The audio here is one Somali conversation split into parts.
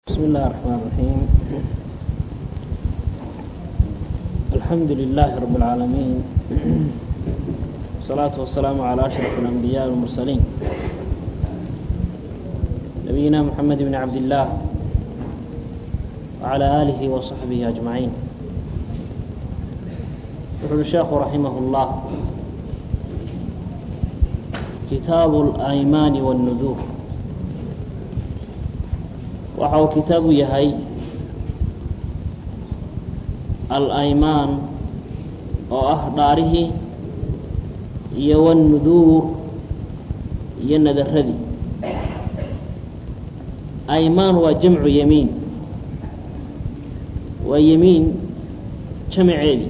بسم الله الرحمن الرحيم الحمد لله رب العالمين والصلاة والسلام على أشرف الأنبياء والمرسلين نبينا محمد بن عبد الله وعلى آله وصحبه أجمعين يقول الشيخ رحمه الله كتاب الأيمان والنذور waxa uu kitaabu yahay al-aymaan oo ah dhaarihii iyo wannuduur iyo nadaradii aymaan waa jamcu yemiin waa yemiin jamaceedii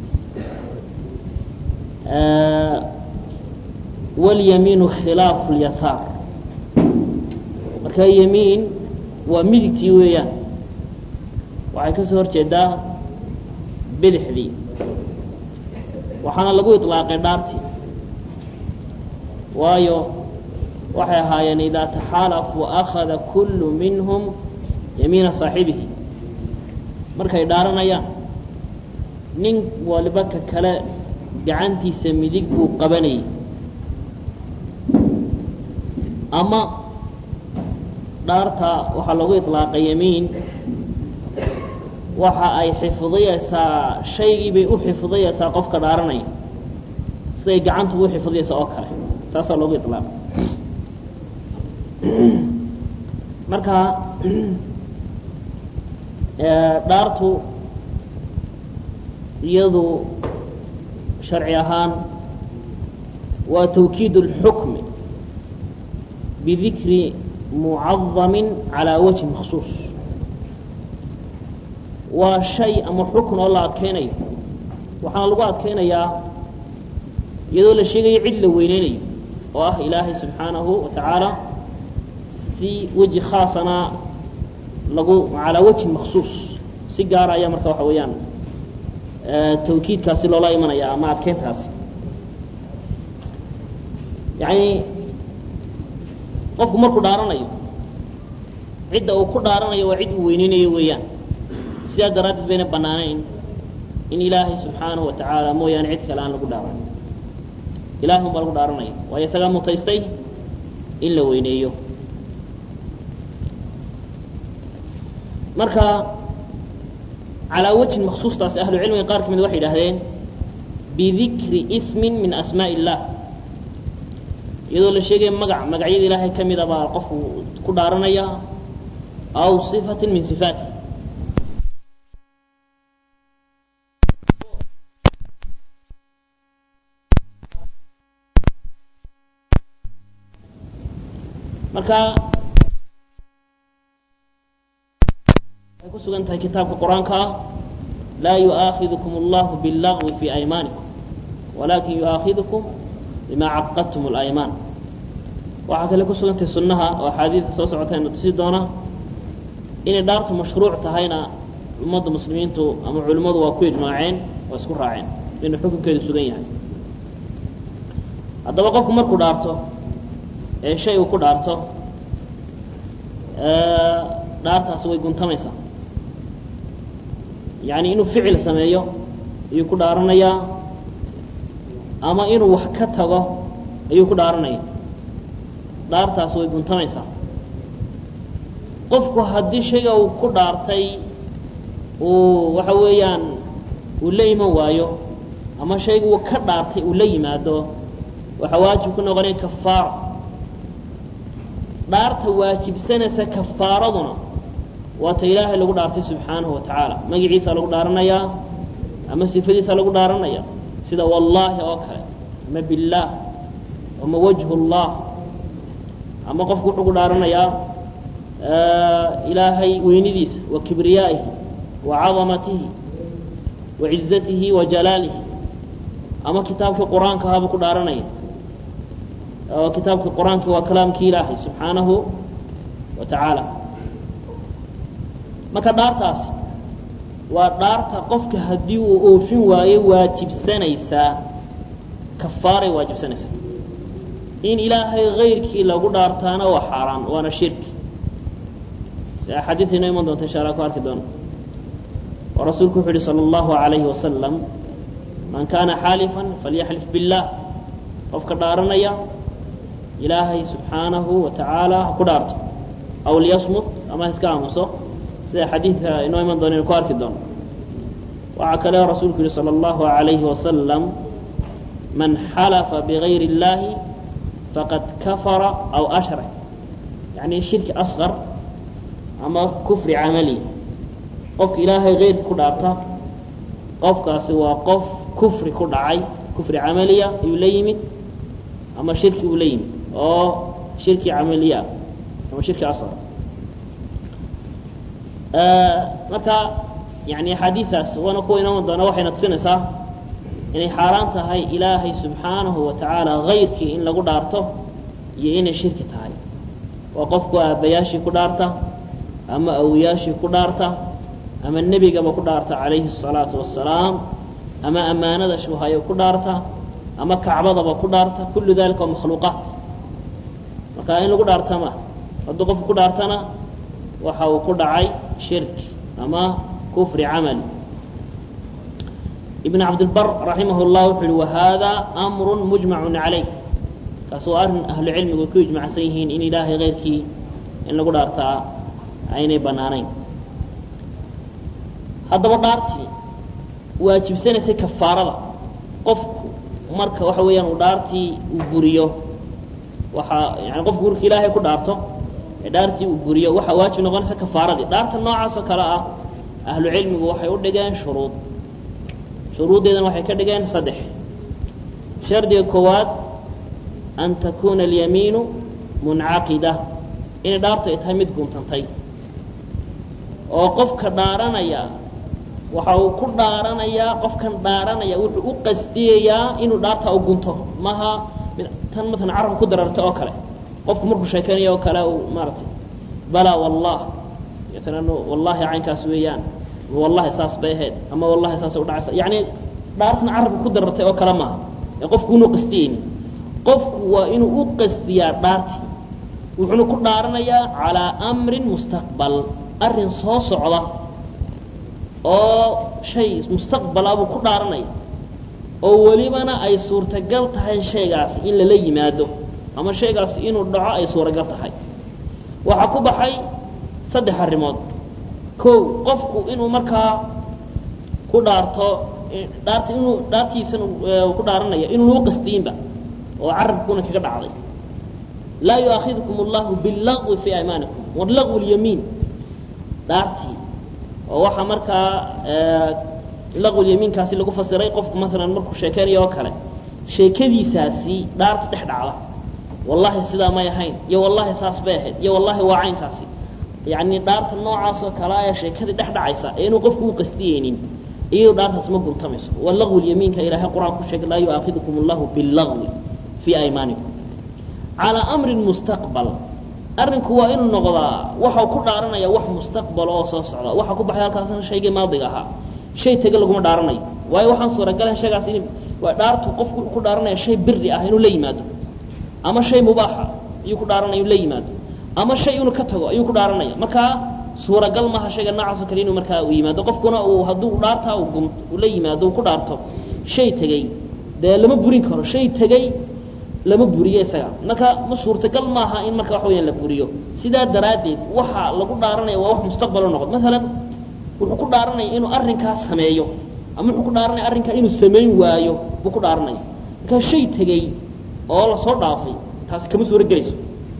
walyamiinu khilaafu lyasaar marka yemiin waa midigtii weeyaan waxay ka soo hor jeedaa bidixdii waxaana lagu iطlaaqay dhaartii waayo waxay ahaayeen idaa taxaalafuu akhada kullu minhum yamiina saaxibihi markay dhaaranayaan nin waliba ka kale gacantiisa midig buu qabanayay ama dhaarta waxaa lagu iطlaaqay yemiin waxa ay xifdiyeysaa shaygii bay u xifdiyeysaa qofka dhaaranaya siday gacantu u xifdiyeysa oo kale saasaa loogu iطlaaqay marka dhaartu iyadu sharci ahaan waa tawkiid اlxukmi bidikri mucadamin calaa wajhi maksuus waa shay ama xukun oo la adkeynayo waxaana lagu adkeynayaa iyadoo la sheegayo cid la weyneynayo oo ah ilaahay subxaanahu wa tacaala si weji khaasana lagu calaa wajhin maksuus si gaara ayaa marka waxa weeyaan tawkiidkaasi loola imanaya ama adkeyntaasi yani qofku markuu dhaaranayo cidda uu ku dhaaranayo waa cid uu weyneynayo weeyaan sidaa daraaddeed bayna bannaanayn in ilaahay subxaanahu wa tacaala mooyaane cid kale aan lagu dhaaran ilahay un baa lagu dhaaranaya waayo isagaa mutaystay in la weyneeyo marka calaa wajhin maksuustaasi ahlucilmiga qaar ka mid waxay idhaahdeen bidikri ismin min asmaaءi illah iyadoo la sheegaya magac magacyada ilaahay ka mida baa qofku ku dhaaranaya aw صifatin min sifaati marka waxay ku sugan tahay kitaabka qur-aanka ah laa yu'aakhidkum اllahu bاllagwi fi aymaanikum walakin yu'aakhidkum bima caqadtum اlaymaan waxaa kale ku sugantahay sunnaha oo axaadiidka soo socotayna tusi doona inay dhaartu mashruuc tahayna ummadda muslimiintu ama culimmadu waa ku ijmaaceen oo isku raaceen inuu xukunkeedu sugan yahay haddaba qofku markuu dhaarto ee shay uu ku dhaarto dhaartaasi way guntamaysaa yacni inuu ficil sameeyo ayuu ku dhaaranayaa ama inuu wax ka tago ayuu ku dhaaranaya dhaartaasi way guntamaysaa qofku haddii shayga uu ku dhaartay uu waxa weeyaan uu la iman waayo ama shayga uu ka dhaartay uu la yimaado waxaa waajib ku noqonaya kafaaro dhaarta waajibsanaysa kafaaraduna waa ta ilaahay lagu dhaartay subxaanahu wa tacaala magaciisa lagu dhaaranayaa ama sifadiisa lagu dhaaranaya sida wallaahi oo kale ama billaah ama wajhu llah ama qofku wuxuu ku dhaaranayaa ilaahay weynidiisa wa kibriyaa'ihi wa cadamatihi wa cizatihi wa jalaalihi ama kitaabkii qur-aanka ahaabuu ku dhaaranaya kitaabkii qur-aanki waa kalaamkii ilaahay subxaanahu wa tacaala marka dhaartaas waa dhaarta qofka haddii uu oofin waayo waajibsanaysaa kafaaray waajibsanaysaa in ilaahay kayrkii lagu dhaartaana waa xaaraan waana shirki si axaadiida inoo iman doonta insha alla ku arki doono oo rasuulku wuxu uhi salى اllahu عalayhi wasalam man kana xaalifan falyaxlif biاllah qofka dhaaranaya ilaahay subxaanahu wa tacaala ha ku dhaarto aw liyasmut ama ha iska aamuso sida xadiidka inoo iman doona inu ku arki doono waxaa kale rasuulku yihi salى اllahu عalayhi wasalam man xalafa bigayri اllahi faqad kafara aw ashrak yani shirki asqar ama kufri camali qofka ilaahay keyrki ku dhaarta qofkaasi waa qof kufri ku dhacay kufri camaliya ayuu la yimid ama shirki uu la yimid oo shirki camaliya ama shirki asqar marka yani axaadiidaas waana kuwa inooman doona waxayna tusinaysaa inay xaaraan tahay ilaahay subxaanahu wa tacaala kayrkii in lagu dhaarto iyo inay shirki tahay waa qofku aabbayaashii ku dhaarta ama awiyaashii ku dhaarta ama nebigaba ku dhaarta calayhi الsalaatu wasalaam ama ammaanada shuhayo ku dhaarta ama kacbadaba ku dhaarta kullu dalika waa makhluuqaat marka in lagu dhaarta ma hadduu qofku ku dhaartana waxa uu ku dhacay shirki ama kufri camali ibn cabdilbar raximah اllah wuxu uhi wahada amru mujmacu calayh kaas waa arrin ahlu cilmigu ku ijmacsan yihiin in ilaahay keyrkii in lagu dhaartaa aynay banaanayn haddaba dhaartii waajibsanaysay kafaarada qofku marka waxa weeyaan uu dhaartii uu buriyo waxaa yani qofku marka ilaahay ku dhaarto ee dhaartii uu buriyo waxaa waajib noqonaysa kafaaradii dhaarta noocaas oo kale ah ahlu cilmigu waxay u dhigeen shuruud shuruuddeedana waxay ka dhigeen saddex shardiga koowaad an takuuna alyamiinu muncaqida inay dhaartu ay tahay mid guntantay oo qofka dhaaranaya waxa uu ku dhaaranayaa qofkan dhaaranaya wuxuu u qasdiyayaa inuu dhaarta u gunto maha tan maalan carabka ku dararta oo kale qofku markuu sheekeynayo oo kale uu maaratay balaa wallah maalan wallahi caynkaas weeyaan wallahi saas bay ahayd ama wallahi saasay udhacaysa yacni dhaartan carabka ku darartay oo kale maaha ee qofku inuu qastiyeyni qofku waa inuu u qasdiyaa dhaartii wuxuuna ku dhaaranayaa calaa amrin mustaqbal arrin soo socda oo shay mustaqbala buu ku dhaaranaya oo welibana ay suurtagal tahay shaygaasi in lala yimaado ama shaygaasi inuu dhaco ay suuragal tahay waxaa ku baxay saddex arrimood kow qofku inuu markaa ku dhaarto dhaart inuu dhaartiisan ku dhaaranaya inuunu u qastiyinba oo carabkuna kaga dhacday laa yu'aakhidkum allahu billagwi fii aymaanikum walagwi lyamiin dhaartii oo waxaa markaa laqwulyamiinkaasi lagu fasiray qofku maalan markuu sheekeynayo oo kale sheekadiisaasi dhaarta dhex dhacda wallahi sidaa may ahayn iyo wallahi saas bay ahayd iyo wallahi waa caynkaasi yacni dhaarta noocaas oo kale ee sheekadii dhex dhacaysa ee inuu qofku u qastiyeynin iyado dhaartaas ma guntamayso waa laqwulyamiinka ilaahay qur-aan ku sheegay laa yu'aakidukum allahu billagwi fii aymaanikum calaa amrin mustaqbal arrinku waa inuu noqdaa waxau ku dhaaranaya wax mustaqbal oo soo socda waxaa ku baxay halkaasna shaygii maadiga ahaa shay tege laguma dhaaranayo waayo waxaan suuragalayn shaygaas in waa dhaartu qofku ku dhaaranaya shay biri ah inuu la yimaado ama shay mubaaxa ayuu ku dhaaranaya inuu la yimaado ama shay inuu ka tago ayuu ku dhaaranaya markaa suuragal maaha shayga noocaasoo kale inuu markaa uu yimaado qofkuna uu hadduu dhaartaa uu la yimaado uu ku dhaarto shay tegey dee lama burin karo shay tegey lama buriyo isaga marka ma suurtagal maaha in marka waxa weyaan la buriyo sidaa daraaddeed waxa lagu dhaaranaya waa wax mustaqbalo noqod maalan wuxuu ku dhaaranaya inuu arrinkaa sameeyo ama wuxuu ku dhaaranaya arrinkaa inuu samayn waayo buu ku dhaaranaya markaa shay tegey oo lasoo dhaafay taasi kama suuro gelayso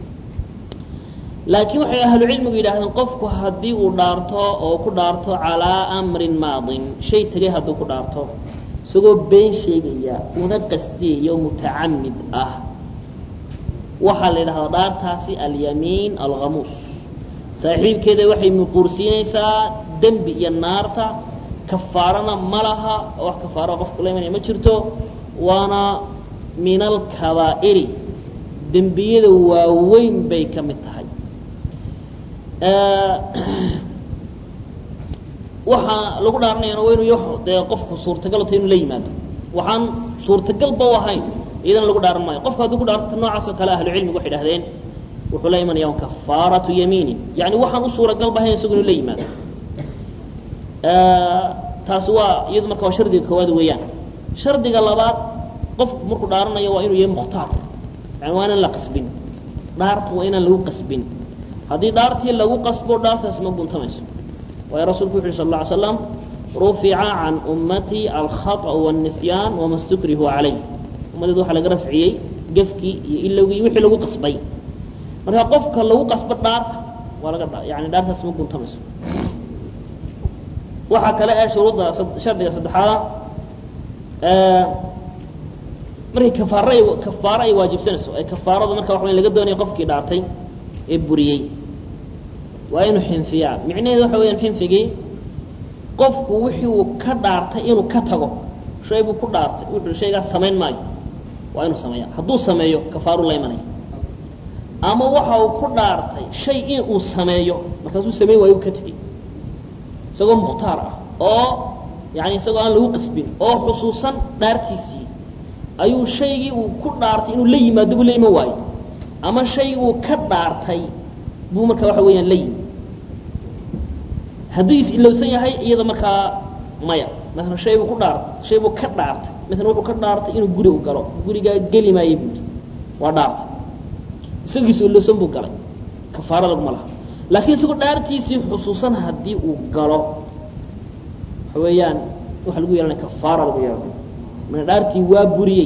laakiin waxay ahlu cilmigu yidhaahdeen qofku haddii uu dhaarto oo ku dhaarto calaa amrin maadin shay tegey hadduu ku dhaarto isagoo been sheegaya una qasdiyayo mutacamid ah waxaa la yidhahdaa dhaartaasi alyamiin alkhamuus saaxiibkeeda waxay muquursiinaysaa dembi iyo naarta kafaarana ma laha oo wax kafaaro qofku la imanaya ma jirto waana min alkabaa'iri dembiyada waaweyn bay ka mid tahay waxaa lagu dhaaranayana waa inuu dee qofku suurtagal ta inu la yimaado waxaan suurtagalba u ahayn iyadana lagu dhaaran maayo qofku hadduu ku dhaarto noocaas oo kale ahlucilmigu waxay dhahdeen wuxuu la imanaya kafaaratu yamiinin yani waxaan u suuragal bahayn isagu inuu la yimaado taasi waa iyadu marka waa shardiga koowaad weeyaan shardiga labaad qofku markuu dhaaranayo waa inuu yahay mukhtaar yani waa inaan la qasbin dhaarta waa inaan lagu qasbin haddii dhaartii lagu qasbo dhaartaasi ma guntamayso waayo rasulku wuxu uhi sal lla ly slam rufica can ummatii alkhaطأ wالnisyaan wama stukrihuu calayh ummadeed waxaa laga rafciyey gefkii iyo ilowgii iyo wixii lagu qasbay marka qofka lagu qasbo dhaarta waa laga yani dhaartaas ma guntamayso waxaa kale ee shuruudda shardiga saddexaada markay kafaar kafaaro ay waajibsanayso ee kafaaradu marka waxa laga doonaya qofkii dhaartay ee buriyey waa inuu xinfiyaa micnaheedu waxa weyaan xinfigii qofku wixii uu ka dhaartay inuu ka tago shay buu ku dhaartay wuxuu shaygaas samayn maayo waa inuu sameeya hadduu sameeyo kafaaru la imanaya ama waxa uu ku dhaartay shay in uu sameeyo markaasuu sameyn waayo ka tegey isagoo mukhtaar ah oo yani isagoo aan lagu qasbin oo xusuusan dhaartiisii ayuu shaygii uu ku dhaartay inuu la yimaado buu la iman waayo ama shaygii uu ka dhaartay buu marka waxa weeyaan la yimi hadduu is-ilowsan yahay iyada markaa maya maala shay buu ku dhaartay shay buu ka dhaartay maala wuxuu ka dhaartay inuu guri u galo gurigaa geli maayo buuri waa dhaartay isagiisu ilowsan buu galay kafaaro laguma laha laakiin isagoo dhaartiisii xusuusan haddii uu galo waxa weeyaan waxa lagu yeelanaya kafaara lagu yeelanaya mana dhaartii waa buriyey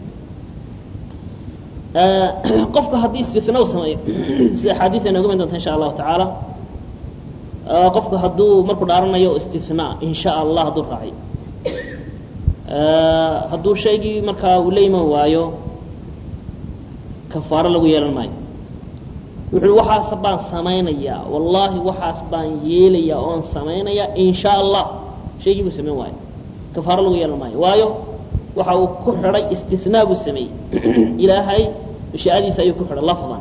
qofka haddii istina u sameeyo sida axaadiis ay nooga iman doonta insha allahu tacaala qofku hadduu markuu dhaaranayo istina in sha allah hadduu raaciyo hadduu shaygii markaa uu la iman waayo kafaaro lagu yeelan maayo wuxu uhi waxaas baan samaynayaa wallaahi waxaas baan yeelayaa oon samaynayaa in sha allah shaygii buu samayn waayo kafaaro lagu yeelan maayo waayo waxa uu ku xidhay istinaa buu sameeyey ilaahay mashiicadiisa ayuu ku xidhay lafdan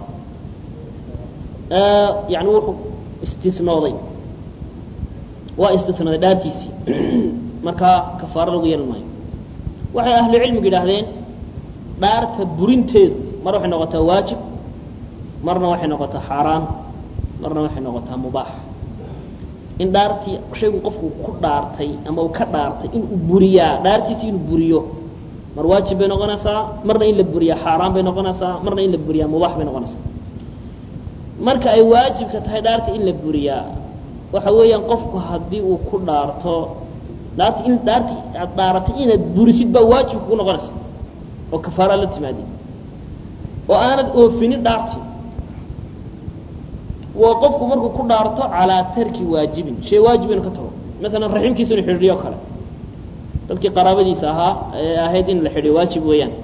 yani wuxuu istinooday waa istinooday dhaartiisii markaa kafaaro lagu yeelan maayo waxay ahlu cilmigu yidhaahdeen dhaarta burinteedu mar waxay noqotaa waajib marna waxay noqotaa xaaraan marna waxay noqotaa mubaax in dhaartii shaygu qofku ku dhaartay ama uu ka dhaartay inuu buriyaa dhaartiisi inuu buriyo mar waajib bay noqonaysaa marna in la buriyaa xaaraan bay noqonaysaa marna in la buriyaa mubaax bay noqonaysaa marka ay waajibka tahay dhaarta in la buriyaa waxa weeyaan qofku haddii uu ku dhaarto dhaarta in dhaarti aad dhaaratay inaad burisid baa waajib kugu noqonaysa oo kafaara la timaadi oo aanad oofinin dhaarti waa qofku markuu ku dhaarto calaa tarki waajibin shay waajib inu ka tago maalan raximkiisa inu xidhiidhiyo kale dadkii qaraabadiisa ahaa ee ahayd in la xidhiyo waajib weeyaan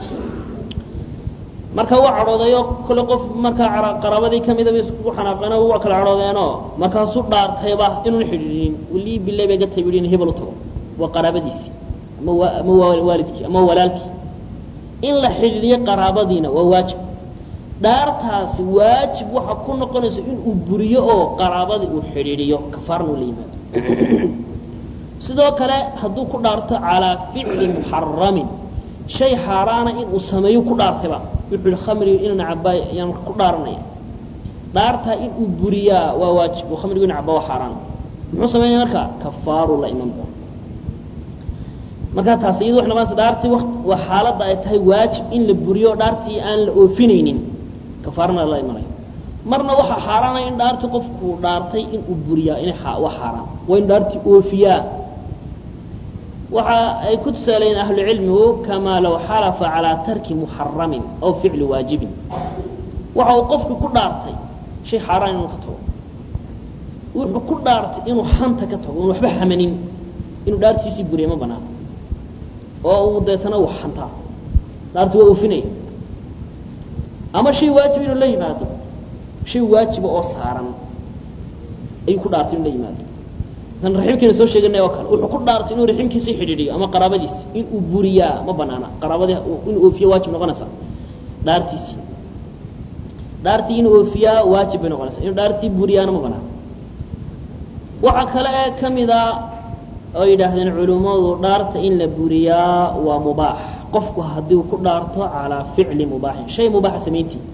marka waa cadhoodayo kole qof markaa qaraabadii kamida bay isku xanaaqeeno waa kala cadhoodeenoo markaasuu dhaartayba inuuna xidhiidhin walii bilay bay gatay bui in hebel u tago waa qaraabadiisii ama ama waalidkii ama walaalkii in la xidhiidhiyo qaraabadiina waa waajib dhaartaasi waajib waxa ku noqonaysa inuu buriyo oo qaraabadii uu xidhiidhiyo kafaarna uu la yimaado sidoo kale hadduu ku dhaarto calaa ficli muxaramin shay xaaraana inuu sameeyo ku dhaartayba wuxuu yihi khamriga inuna cabaa yaan ku dhaaranaya dhaartaa inuu buriyaa waa waajib oo khamrigu inu cabaa waa xaaraan muxuu samaynaya marka kafaaru la iman doona markaa taas iyadu waxay noqonaysa dhaartii waqt waa xaaladda ay tahay waajib in la buriyo dhaartii aan la oofinaynin kafaarana la imanayo marna waxaa xaaraana in dhaartii qofku dhaartay inuu buriyaa inay waa xaaraan waa in dhaartii oofiyaa waxa ay ku tusaaleeyeen ahlucilmigu kamaa low xalafa calaa tarki muxaramin aw ficli waajibin waxa uu qofku ku dhaartay shay xaaraan inuu ka tago wuxuu ku dhaartay inuu xanta ka tago inu waxba xamanin inuu dhaartiisii buriya ma banaano oo uu deetana uu xantaa dhaarti waa oofinaya ama shay waajib inuu la yimaado shay waajiba oo saaran ayuu ku dhaartay inuu la yimaado tan raximkiina soo sheeganay oo kale wuxuu ku dhaartay inuu raximkiisii xidhiidhiyo ama qaraabadiisi inuu buriyaa ma banaana qaraabadii inuu oofiyo waajib noqonaysaa dhaartiisii dhaartii inuu oofiyaa waajib bay noqonaysaa inuu dhaartii buriyaana ma banaana waxaa kale ee ka mida oo yidhaahdeen culimmadu dhaarta in la buriyaa waa mubaax qofku haddii uu ku dhaarto calaa ficli mubaaxin shay mubaaxa samayntii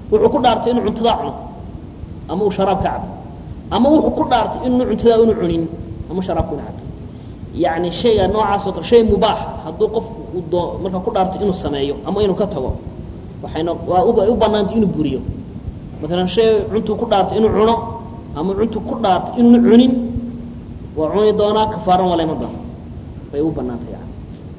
wuxuu ku dhaartay inuu cuntadaa cuno ama uu sharaab ka cabo ama wuxuu ku dhaartay inuu cuntadaa unu cunin ama sharaabka una cabo yacni shayga noocaas oo kale shay mubaaxa hadduu qofku uu doo markaa ku dhaartay inuu sameeyo ama inuu ka tago waxayna waa u banaantay inuu buriyo maalan shay cuntuu ku dhaartay inuu cuno ama cuntuu ku dhaartay inuuna cunin waa cuni doonaa kafaaran waa layma doono bay u banaantay yani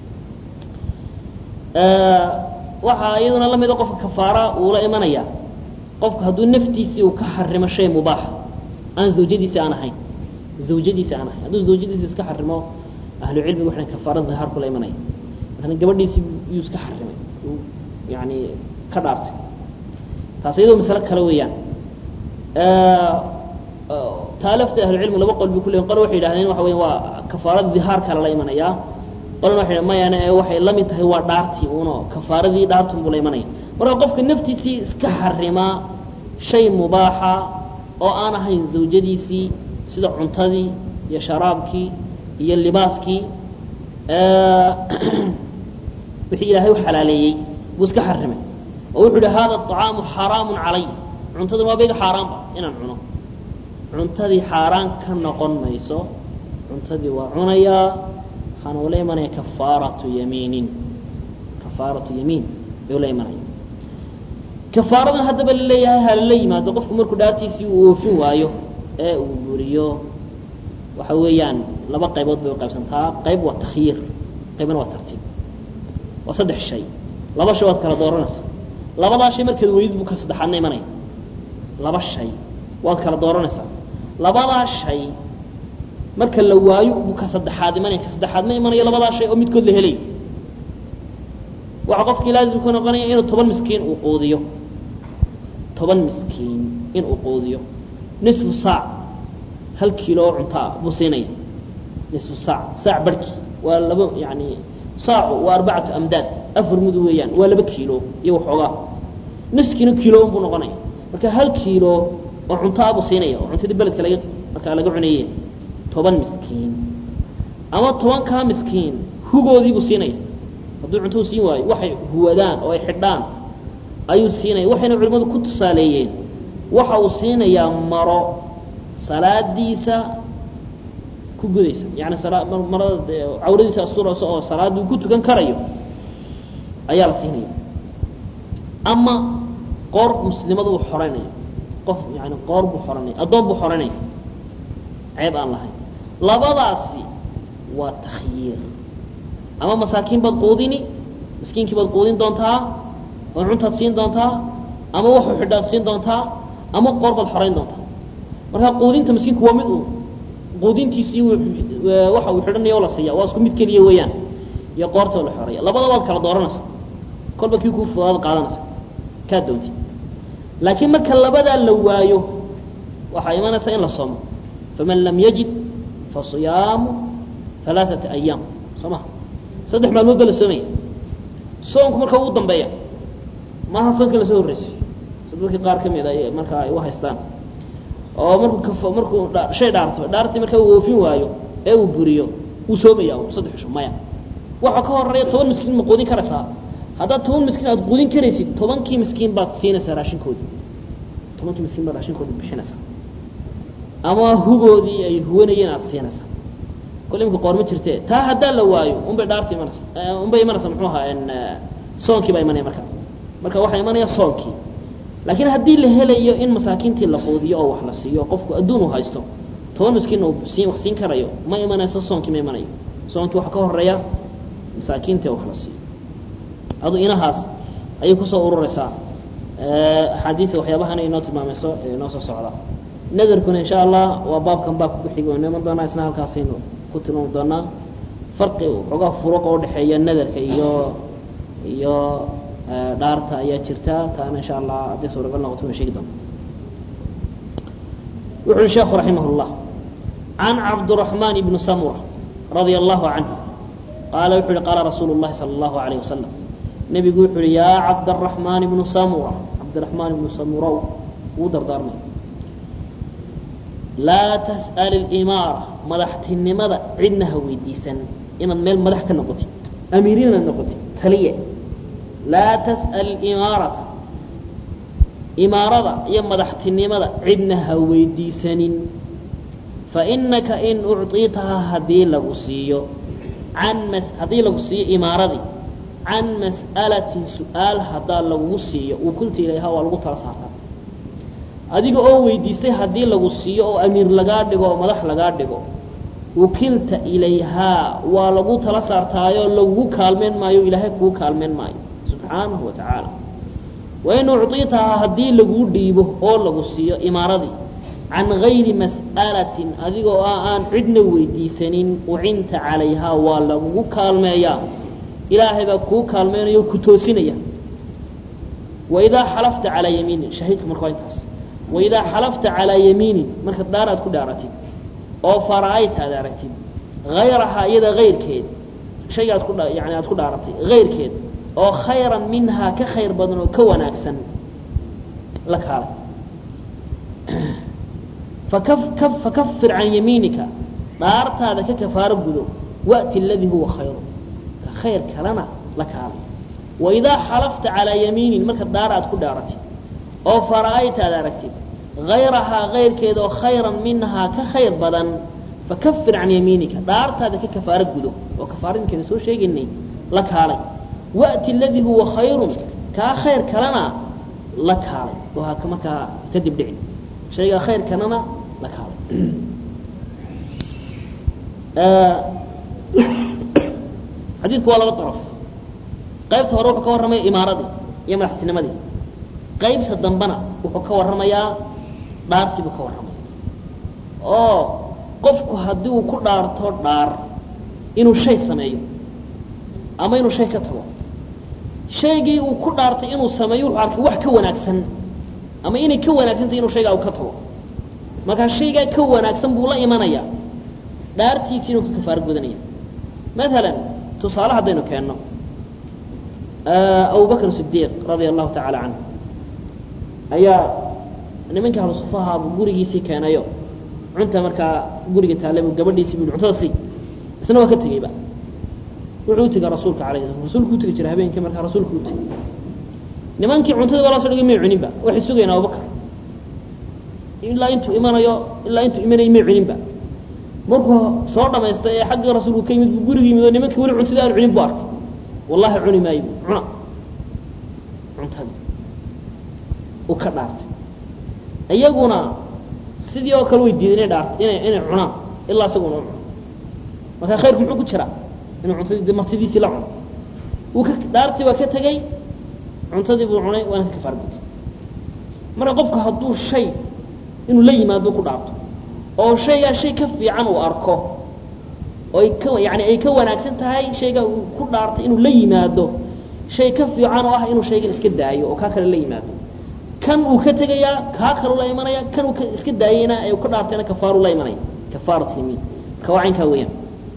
waxaa iyaduna la mida qofka kafaara uula imanaya qofku hadduu naftiisii uu ka xarimo shay mubaaxa aan zawjadiisi aan ahayn zawjadiisi aan ahayn hadduu zawjadiisi iska xarimo ahlu cilmiga waxay kafaara dhihaar kula imanaya maalan gabadhiisii yuu iska xarimay uu yani ka dhaartay taas iyadoo masalo kale weeyaan taa lafta ahlucilmi laba qol bay ku leeyihin qole waxay yidhahdeen waxa weya waa kafaarada dihaar kale la imanayaa qolna waxay mayana ee waxay la mid tahay waa dhaartii uno kafaaradii dhaartun buu la imanaya marka qofka naftiisii iska xarimaa shay mubaaxa oo aan ahayn zawjadiisii sida cuntadii iyo sharaabkii iyo libaaskii wixii ilaahay u xalaaleeyey buu iska xarimay oo wuxuu yihi hada طacaamu xaraamu calay cuntadan waa bayga xaaraanba inaan cuno cuntadii xaaraan ka noqon mayso cuntadii waa cunayaa waxaana ula imanaya kafaaratu yamiinin kafaaratu yamiin bay ula imanaya kafaaradan haddaba laleeyahay halala yimaado qofku markuu dhaartiisii uu oofin waayo ee uu buriyo waxa weeyaan laba qaybood bay uqaybsantaa qayb waa takhyiir qaybna waa tartiib waa saddex shay laba shay waad kala dooranaysaa labadaa shay markeed weydid buu ka saddexaadna imanaya laba shay waad kala dooranaysaa labadaa shay marka la waayo buu ka saddexaad imanaya ka saddexaad ma imanayo labadaa shay oo midkood la helayo waxaa qofkii laazim ku noqonaya inuu toban miskiin uu quudiyo toban miskiin inuu quudiyo nisfu saac hal kiilo oo cuntaa buu siinaya nisfu saac saac barhkii waa laba yani saacu waa arbacatu amdaad afar mudu weeyaan waa laba kiilo iyo waxoogaa niskiina kiilo buu noqonaya marka hal kiilo oo cuntaa buu siinaya oo cuntadii beledka laga markaa laga cunaye toban miskiin ama tobankaa miskiin hugoodii buu siinaya hadduu cuntou siin waayo waxay huwadaan oo ay xidhaan ayuu siinaya waxayna culimmadu ku tusaaleeyeen waxa uu siinayaa maro salaadiisa ku gudaysa yani marada cawradiisa asturaysa oo salaaduu ku tukan karayo ayaa la siinaya ama qoor muslimadu uu xoreynaya qof yani qoor buu xoranaya addoon buu xoranaya ceeb aan lahayn labadaasi waa takhyiir ama masaakiin baad quudini miskiinkii baad quudin doontaa oo cuntaad siin doontaa ama waxu xidhaad siin doontaa ama qoor baad xorayn doontaa marka quudinta miskiinku waa mid uu quudintiisii waxa uu xidhanaya oo la siiya waa isku mid keliya weeyaan iyo qoortoo la xoreeya labada waad kala dooranaysa kolba kii kuu fudaad qaadanaysa kaa doontid laakiin marka labadaa la waayo waxaa imanaysa in la soomo faman lam yajid fasiyaamu alaaثata ayaam soo ma saddex maalmood ba la soomaya soonku marka ugu dambeeya maaha soonka lasoo horreysiyo si dadka qaar ka mid a markaa ay u haystaan oo markuu markuu shay dhaarto dhaartii marka uu oofin waayo ee uu buriyo wuu soomaya saddex isho maya waxa ka horeeya toban miskiin ma quudin karaysaa haddaad toban miskiin aad quudin karaysid tobankii miskiin baad siinaysaa raashinkoodii tobankii miskiin baad raashinkoodii bixinaysaa ama hugoodii ay huwanayeen aad siinaysaa kole imka qoor ma jirte taa haddaa la waayo unbay dhaarta imanaysa unbay imanaysa muxuu ahaa soonkii baa imanaya marka marka waxaa imanaya soonkii laakiin haddii la helayo in masaakiintii la quudiyo oo wax la siiyo qofku adduun uu haysto toban miskiin uu siin wax siin karayo ma imanayso soonkii ma imanayo soonkii waxaa ka horeeya masaakiintii wax la siiyo adu inahaas ayay kusoo ururaysaa axaadiida waxyaabahana inoo tilmaamayso ee inoo soo socda nadarkuna insha allah waa baabkan baabka ku xigi waynu iman doonaa isna halkaasaynu ku tilmaami doonaa farqi xoogaa furuqa udhexeeya nadarka iyo iyo dhaarta ayaa jirta taana insha allah haddii suuragal noqoto waynu sheegi doona wuxu uhi sheekhu raximah اllah can cabdالرaحman bni samura radia allahu canhu qaala wuxu uhi qaala rasuulu اllahi salى اllahu عalيه wasalam nebigu wuxu uhi yaa cabdالرaحmaan ibnu samura cabdiraحmaan ibnu samurow wuu dardaarmay laa tas'al اlimaara madaxtinimada cidna ha weydiisan inaad meel madax ka noqotid amiir inaad noqotid taliye laa tas'al imaarata imaarada iyo madaxtinimada cidna ha weydiisanin fainaka in ucطiitaha haddii lagu siiyo an mas haddii lagu siiyo imaaradii can mas'alatin su-aal haddaa lagugu siiyo ukulta ilayha waa lagu tala saartaa adiga oo weydiistay haddii lagu siiyo oo amiir lagaa dhigo oo madax lagaa dhigo ukilta ilayhaa waa lagu tala saartaayo lagugu kaalmeyn maayo ilaahay kugu kaalmeyn maayo subxaanahu wa tacaala wain ucطiitaha haddii laguu dhiibo oo lagu siiyo imaaradii can gayri mas'alatin adigoo ah aan cidna weydiisanin ucinta calayhaa waa lagugu kaalmeeyaa ilaahay baa kuu kaalmeynaya o ku toosinaya waidaa xalafta calaa yamiinin shahiidku marka waa intaas waidaa xalafta calaa yamiinin marka daar aad ku dhaaratid oo fara-ayta aad aragtid hayrahaa iyada hayrkeed shayga aad ku yani aad ku dhaaratay hayrkeed oo khayran minhaa ka khayr badan oo ka wanaagsan la kaalay fakafir can yamiinika dhaartaada ka kafaaro gudo wa'ti aladii huwa khayru ka khayr kalena la kaalay waidaa xalafta calaa yamiinin marka daar aad ku dhaaratid oo fara-ayta aad aragtid hayrahaa kayrkeeda oo khayran minhaa ka khayr badan fakafir can yamiinika dhaartaada ka kafaaro gudo oo kafaaradinkeena soo sheegaynay la kaalay wa'ti aladii huwa khayrun kaa khayr kalena la kaalay oo ha markaa kadib dhicin shaygaa khayr kalena la kaalay xadiidku waa laba daraf qaybta hore wuxuu ka warramaya imaaradii iyo madaxtinimadii qaybta dambena wuxuu ka warramayaa dhaartii buu ka warramaya oo qofku haddii uu ku dhaarto dhaar inuu shay sameeyo ama inuu shay ka tago shaygii uu ku dhaartay inuu sameeyo wuxuu arkay wax ka wanaagsan ama inay ka wanaagsantahy inuu shaygaa uu ka tago markaa shaygaa ka wanaagsan buu la imanayaa dhaartiisi inuu ka kafaaro gudanaya maalan tusaale haddaynu keenno abu bakr sidiiq radia allahu tacaala canhu ayaa nimanka ahlu sufaha buu gurigiisii keenayo cunta markaa guriga taale buu gabadhiisii bu cuntada sii isna waa ka tegeyba wuxuu utega rasuulka alayh sla rasuulku utegi jiray habeenkii markaa rasuulku utegi nimankii cuntadii baa la so dhigay may cuninba waxay sugayaan abubakar ilaa intuu imanayo ilaa intuu imanayay may cuninba markuu soo dhamaystay ee xaggii rasuulku ka yimid buu guriga yimid oo nimankii weli cuntadii aan cunin bu arkay wallahi cuni maayo bu cuna cuntadii uu ka dhaartay iyaguna sidii oo kale way diiday inay dhaart inay inay cunaan ilaa isaguna u cuno markaa khayrku muxuu ku jiraa inuu cuntadii martidiisii la cuno wuu ka dhaartii waa ka tegey cuntadii buu cunay waana ka kafaar gutay marka qofku hadduu shay inuu la yimaado ku dhaarto oo shaygaa shay ka fiican uu arko oo ay ka yani ay ka wanaagsan tahay shaygaa uu ku dhaartay inuu la yimaado shay ka fiican oo ah inuu shaygan iska daayo oo kaa kale la yimaado kan uu ka tegayaa kaa kalu la imanaya kan uu iska daayeyna ee uu ka dhaartayna kafaaru la imanaya kafaarat yamiin marka waa caynkaa weeyaan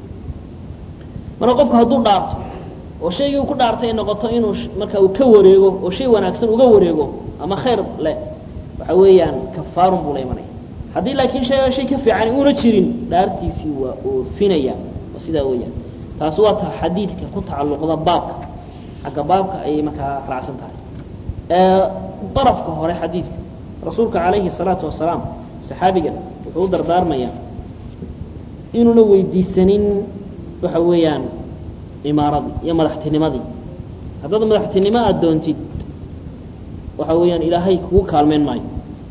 marka qofku hadduu dhaarto oo shaygii uu ku dhaartay ay noqoto inuu marka uu ka wareego oo shay wanaagsan uga wareego ama khayr leh waxa weeyaan kafaarun buu la imanaya haddii laakiin shayga shay ka fiican uuna jirin dhaartiisii waa oofinaya oo sidaa weeyaan taasi waa ta xadiidka ku tacalluqda baabka xagga baabka ayay markaa raacsan tahay darafka hore xadiidka rasuulka calayhi الsalaatu wasalaam saxaabigan wuxuu u dardaarmayaa inuuna weydiisanin waxa weeyaan imaaradii iyo madaxtinimadii haddaad madaxtinimo aada doontid waxa weeyaan ilaahay kugu kaalmeyn maayo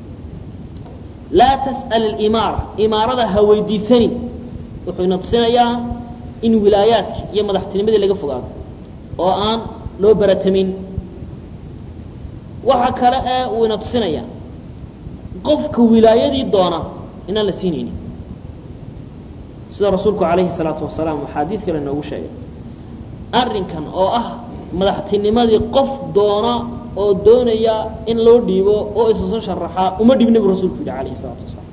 laa tas'al alimaara imaarada ha weydiisanin wuxuu ina tusinayaa in wilaayaadki iyo madaxtinimadii laga fogaado oo aan loo baratamin waxa kale ee uu ina tusinayaa qofka wilaayadii doona inaan la siinaynin sida rasuulku calayhi الsalaatu wasalaam uu xaadiid kale noogu sheegay arrinkan oo ah madaxtinimadii qof doona oo doonaya in loo dhiibo oo isuso sharaxaa uma dhibna bu rasuulku yidhi alayhi الsalaatu wasalaam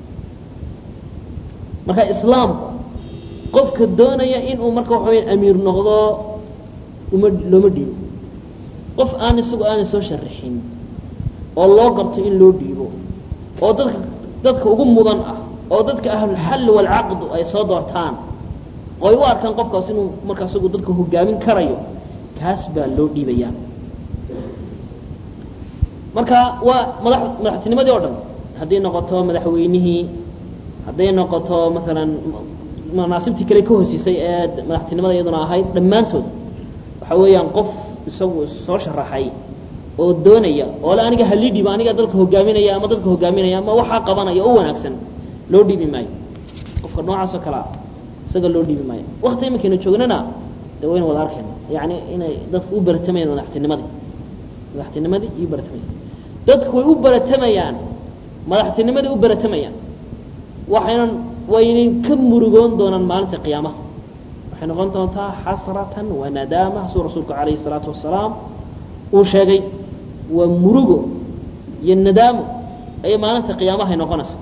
marka islaamku qofka doonaya inuu marka waxa weya amiir noqdo uma looma dhiibo qof aan isagu aanay soo sharaxin oo loo garto in loo dhiibo oo dadka dadka ugu mudan ah oo dadka ahlulxalli waalcaqdu ay soo doortaan oo ay u arkaan qofkaas inuu markaa isagu dadka hogaamin karayo kaas baa loo dhiibayaa marka waa mada madaxtinimadii oo dhan hadday noqoto madaxweynihii hadday noqoto maalan manaasibtii kale ka hosiisay ee madaxtinimada iyaduna ahayd dhammaantood waxa weeyaan qof isagu soo sharaxay oo doonaya oo le aniga halii dhiiba aniga dalka hogaaminaya ama dadka hogaaminaya ama waxaa qabanaya oo wanaagsan loo dhiibi maayo qofka noocaas oo kalea isaga loo dhiibi maayo wakti iminkaynu joognana de waynu wada arkayna yani inay dadku u baratamayaan madaxtinimadii madaxtinimadii iyo baratamayaan dadku way u baratamayaan madaxtinimadii u baratamayaan waxaynan waynay ka murugoon doonaan maalinta qiyaamaha waxay noqon doontaa xasratan wa nadaama suu rasuulku calayhi الsalaatu wasalaam uu sheegay waa murugo iyo nadaamo ayay maalinta qiyaamahay noqonaysa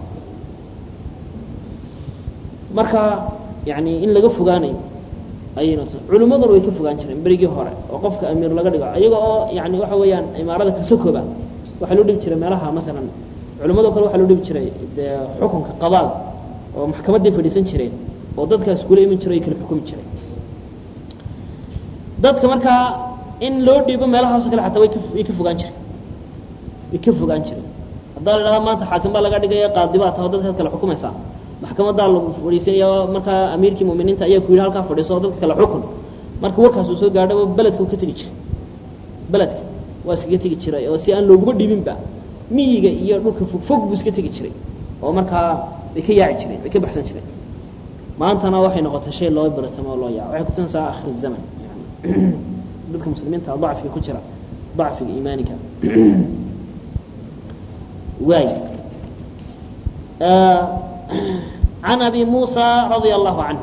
marka yani in laga fogaanayo ayay noqota culimmaduna way ka fogaan jireen berigii hore oo qofka amiir laga dhigo iyaga oo yani waxa weeyaan imaarada kasokooba waxaa loo dhibi jiray meelaha maalan culimmado kale waxaa loo dhibi jiray dee xukunka qadaal oo maxkamaday fadhiisan jireen oo dadkaas kula iman jiro ay kala xukumi jireen dadka markaa in loo dhiibo meelahaaso kale ataa way ka way ka fogaan jireen way ka fogaan jireen haddaa la idhahda maanta xaakim baa laga dhigaya qaadibaa taho dadkaad kala xukumaysaa maxkamadaa lagu fadhiisanaya markaa amiirkii muminiinta ayaa ku yidhi halkaa fadhiiso oo dadka kala xukun marka warkaas uu soo gaadhaba beledka uu ka tegi jiray beledka waa iskaga tegi jiray oo si aan looguma dhibinba miyiga iyo dhulka fogfog buu iska tegi jiray oo markaa way ka yaaci jireen way ka baxsan jireen maantana waxay noqotay shay loo baratamo oo loo yaaco waxay kutusinaysaa akhir zaman yani dadka muslimiinta dacfiga ku jira dacfiga iimaaniga waay عن أبي موسى رضي الله عنه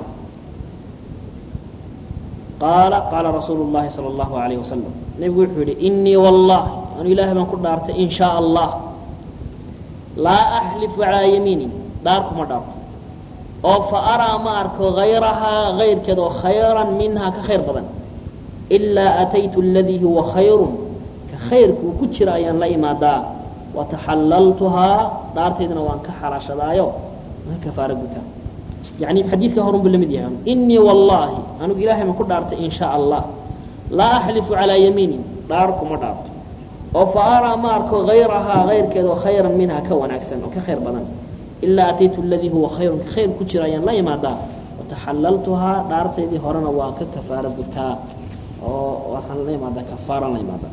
قال قال رسول الله صلى الله عليه وسلم نبي وحوري إني والله أنا إله من كل دارت إن شاء الله لا أحلف على يميني داركم دارت أو فأرى ما أرك غيرها غير كذا خيرا منها كخير بدن إلا أتيت الذي هو خير كخير كتشر أيان لا إمادا وتحللتها دارتيدنا وان كحرش دايو ما كفارة قتا يعني حديث كهرم باللمد يعني إني والله أنا إلهي ما كنت دارت إن شاء الله لا أحلف على يميني داركم دارت وفأرى ما أرك غيرها غير كذا خيرا منها كون أكسن وكخير بدن إلا أتيت الذي هو خير كخير كتشر أيان لا إمادا وتحللتها دارتيدي هرنا وان كفارة قتا وحن لا إمادا كفارة لا إمادا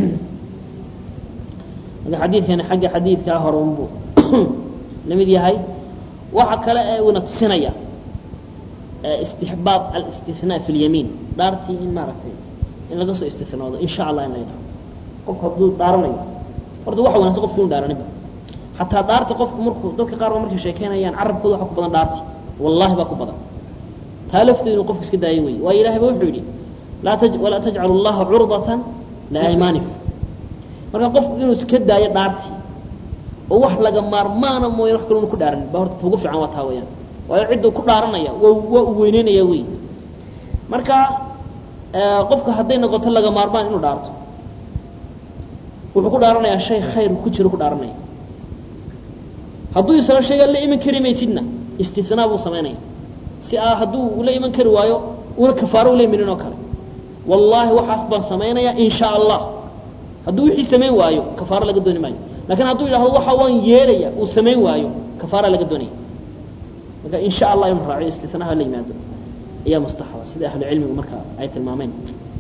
هذا حديث يعني حق حديث كهرم بو لمد يهي waxa kale ee una tusinaya istixbaab alistithnaa fi lyamiin dhaartii in maaragtay in laga soo istinoodo in sha allah in la yidhaho qofku hadduu dhaaranayo horta waxa wanaagsan qofku inu dhaaraninba xataa dhaarta qofku markuu dadka qaar ba markay sheekeynayaan carabkooda waxa ku badan dhaarti wallahi baa ku badan taa lafteedu inuu qofku iska daayo weeye waayo ilahay ba wuxuu yidhi laa taj walaa tajcalu allaha curdatan liaymaanikum marka qofku inuu iska daayo dhaartii oo wax laga maarmaana mooyane wax kalona ku dhaaranin ba horta ugu fiican waa taa weyaan waayo cidduu ku dhaaranaya waa waa u weyneynaya wey marka qofka hadday noqoto laga maarmaan inuu dhaarto wuxuu ku dhaaranayaa shay khayr ku jiro ku dhaaranaya hadduu isla shayga la iman kari maysidna istisnaa buu samaynaya si a hadduu la iman kari waayo una kafaaro ula iminin oo kale wallaahi waxaas baan samaynayaa in sha allah hadduu wixii samayn waayo kafaaro laga dooni maayo lakin hadduu yidhahdo waxa waan yeelaya uu samayn waayo kafaara laga doonaya marka in sha allah inu raaciyo istisnaha la yimaado ayaa mustaxaba sida ahlu cilmigu marka ay tilmaameen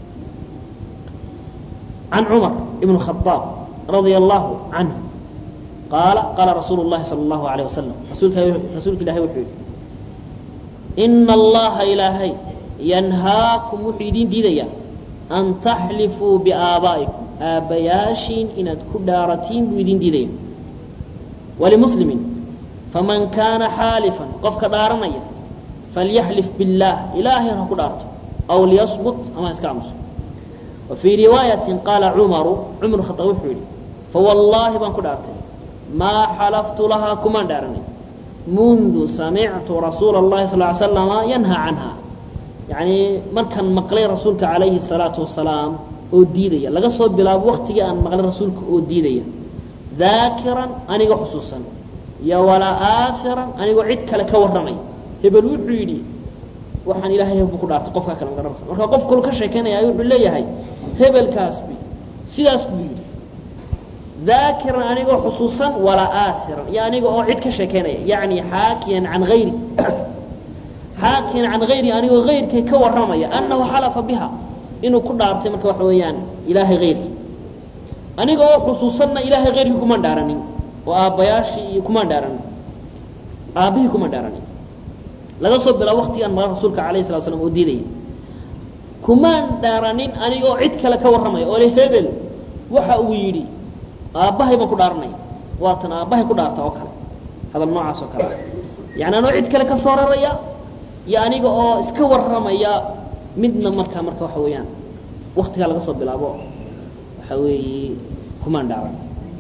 عن عمر بن الخطاب رضي الله عنه قال قال رسول الله صلى الله عليه وسلم رسولك رسولك الله وحي إن الله إلهي ينهاكم وحيدين ديديا أن تحلفوا بآبائكم آبياشين إن كدارتين بيدين ديدين ولمسلم فمن كان حالفا قفك دارنيا فليحلف بالله إلهي كدارته أو ليصبت أما يسكامس وفي رواية قال عمر عمر خطأ حولي فوالله بان كدارتي ما حلفت لها كما دارني منذ سمعت رسول الله صلى الله عليه وسلم ينهى عنها يعني مركن مقلي رسولك عليه الصلاة والسلام oo diidaya laga soo bilaabo waktigii aan maqlay rasuulka oo diidaya daakiran anigoo xusuusan iyo walaa aafiran anigoo cid kale ka warramay hebel wuxuu yidhi waxaan ilaahay hebel ku dhaartay qofkaa kale magaranaysa marka qof kalu ka sheekeynaya wuxuu leeyahay hebelkaas b sidaas buu yidhi daakiran anigoo xusuusan walaa aairan iyo aniga oo cid ka sheekeynaya yani xaakiyan can ayri xaakiyan can hayri anigoo hayrkay ka warramaya annahu xalafa biha inuu ku dhaartay marka waxa weeyaan ilaahay hayrkii aniga oo xusuusanna ilaahay hayrkii kumaan dhaaranin oo aabbayaashii iyo kumaan dhaaranin aabbihii kumaan dhaaranin laga soo bilaabo waktigaan maqan rasuulka alayh slat slam oo diidaya kumaan dhaaranin aniga oo cid kale ka warramaya oo le hebel waxa uu yidhi aabbahay baan ku dhaaranaya waatan aabbahay ku dhaarta oo kale hadal noocaas oo kale yani anoo cid kale ka soo raraya iyo aniga oo iska warramaya midna markaa marka waxa weeyaan waktigaa laga soo bilaabo waxa weeye kumaan dhaaran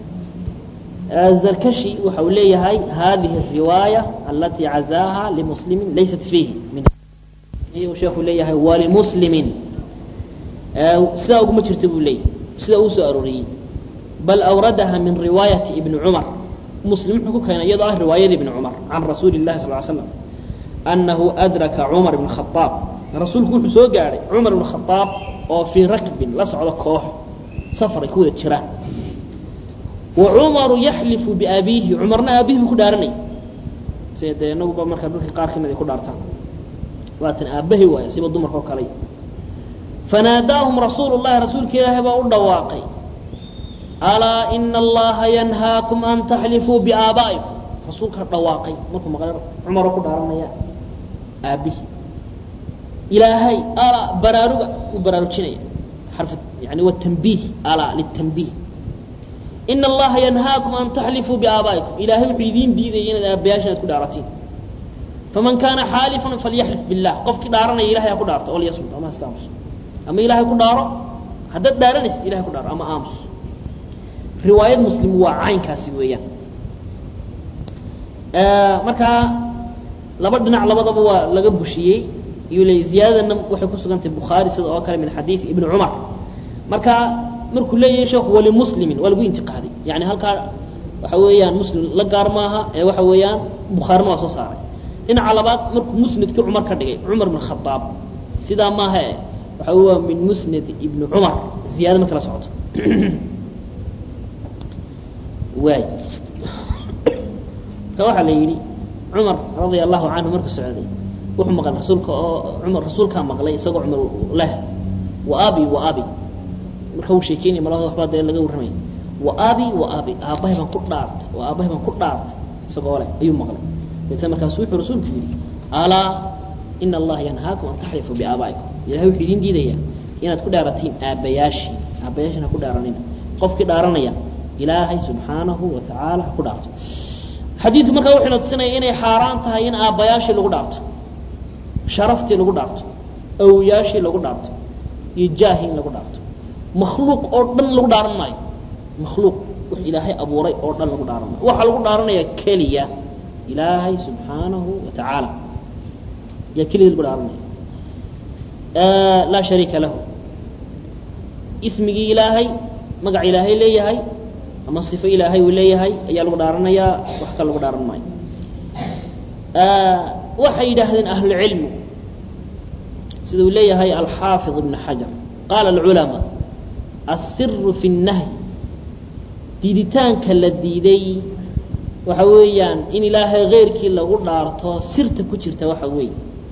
zarkashi waxa uu leeyahay hadihi الriwaayة alati cazaaha limuslimi laysat fiihi sheekuu leeyahay walimuslimi sidaa uguma jirta buu leeyay sidaa uu soo arooriyey bal awradaha min riwaayati ibni cumar muslim wuxuu ku keenay iyadoo ah riwaayada ibni cumar can rasuuli الlahi sal ly slam annahu adraka cumar ibn khaaab rasuulku wuxuu soo gaadhay cumar ibn khaaab oo fii rakbin la socdo koox safar ay ku wada jiraan wa cumaru yaxlifu biabiihi cumarna aabihi buu ku dhaaranay sida dee inaguba marka dadka qaar kamid ay ku dhaartaan waatan aabbahi waaya siba dumarka oo kaley fanaadaahum rasuulu llahi rasuulka ilaahay baa u dhawaaqay alaa ina allaha yanhaakum an taxlifuu biaabaa'ikum rasuulka dhawaaqay markuu maqlay cumaroo ku dhaaranaya aabbihi ilaahay alaa baraaruga uu baraarujinaya xarf yani wa tanbiih alaa litanbiih ina allaha yanhaakum an taxlifuu biaabaa'ikum ilaahay wuxuu idiin diidaya inaad aabbayaasha inaad ku dhaaratiin faman kaana xaalifan falyaxlif billah qofkii dhaaranaya ilahay ha ku dhaarto oo liyasmut ama iska aamuso ama ilaahay ku dhaaro haddaad dhaaranaysid ilahay ku dhaaro ama aamus riwaayad muslim waa caynkaasi weeyaan markaa laba dhinac labadaba waa laga bushiyey iyuu leeyay ziyaadadana waxay ku sugantahay bukhaari sida oo kale min xadiid ibni cumar marka markuu leeyahay sheekhu walimuslimin waa lagu intiqaaday yani halkaa waxa weeyaan muslim la gaar maaha ee waxa weeyaan bukhaarina waa soo saaray dhinaca labaad markuu musnadkii cumar ka dhigay cumar bn khaaab sidaa maaha e waxa waa min musnad ibni cumar ziyaada marka la socoto waay marka waxaa la yidhi cumar radia allahu canhu markuu socday wuxuu maqlay rasuulka oo cumar rasuulkaa maqlay isagoo cumar leh wa abi wa abi marka uu sheekeynaya malada waxbaa dee laga warramay wa abi wa abi aabbahay baan ku dhaartay wa aabbahay baan ku dhaartay isagoo leh ayuu maqlay deetna markaasu wuxuu rasuulku yidhi alaa ina allaha yanhaakum an taxlifuu biaabaa'ikum ilahay wuxuu idin diidayaa inaad ku dhaaratiin aabbayaashii aabbayaashin ha ku dhaaranina qofkii dhaaranaya ilaahay subxaanahu wa tacaala ha ku dhaarto xadiidku markaa wuxuu na tusinaya inay xaaraan tahay in aabbayaashii lagu dhaarto sharaftii lagu dhaarto awyaashii lagu dhaarto iyo jaahi in lagu dhaarto makhluuq oo dhan lagu dhaaran maayo makhluuq wax ilaahay abuuray oo dhan lagu dhaaran maayo waxaa lagu dhaaranaya keliya ilaahay subxaanahu wa tacaala yaa keliya lagu dhaaranaya laa shariika lahu ismigii ilaahay magac ilaahay leeyahay ama sifo ilaahay uu leeyahay ayaa lagu dhaaranayaa wax kale lagu dhaaran maayo waxay yidhaahdeen ahlulcilmu sida uu leeyahay alxaafid ibn xajar qaala alculamaa asiru fi الnahyi diiditaanka la diiday waxa weeyaan in ilaahay keyrkii lagu dhaarto sirta ku jirta waxa weeye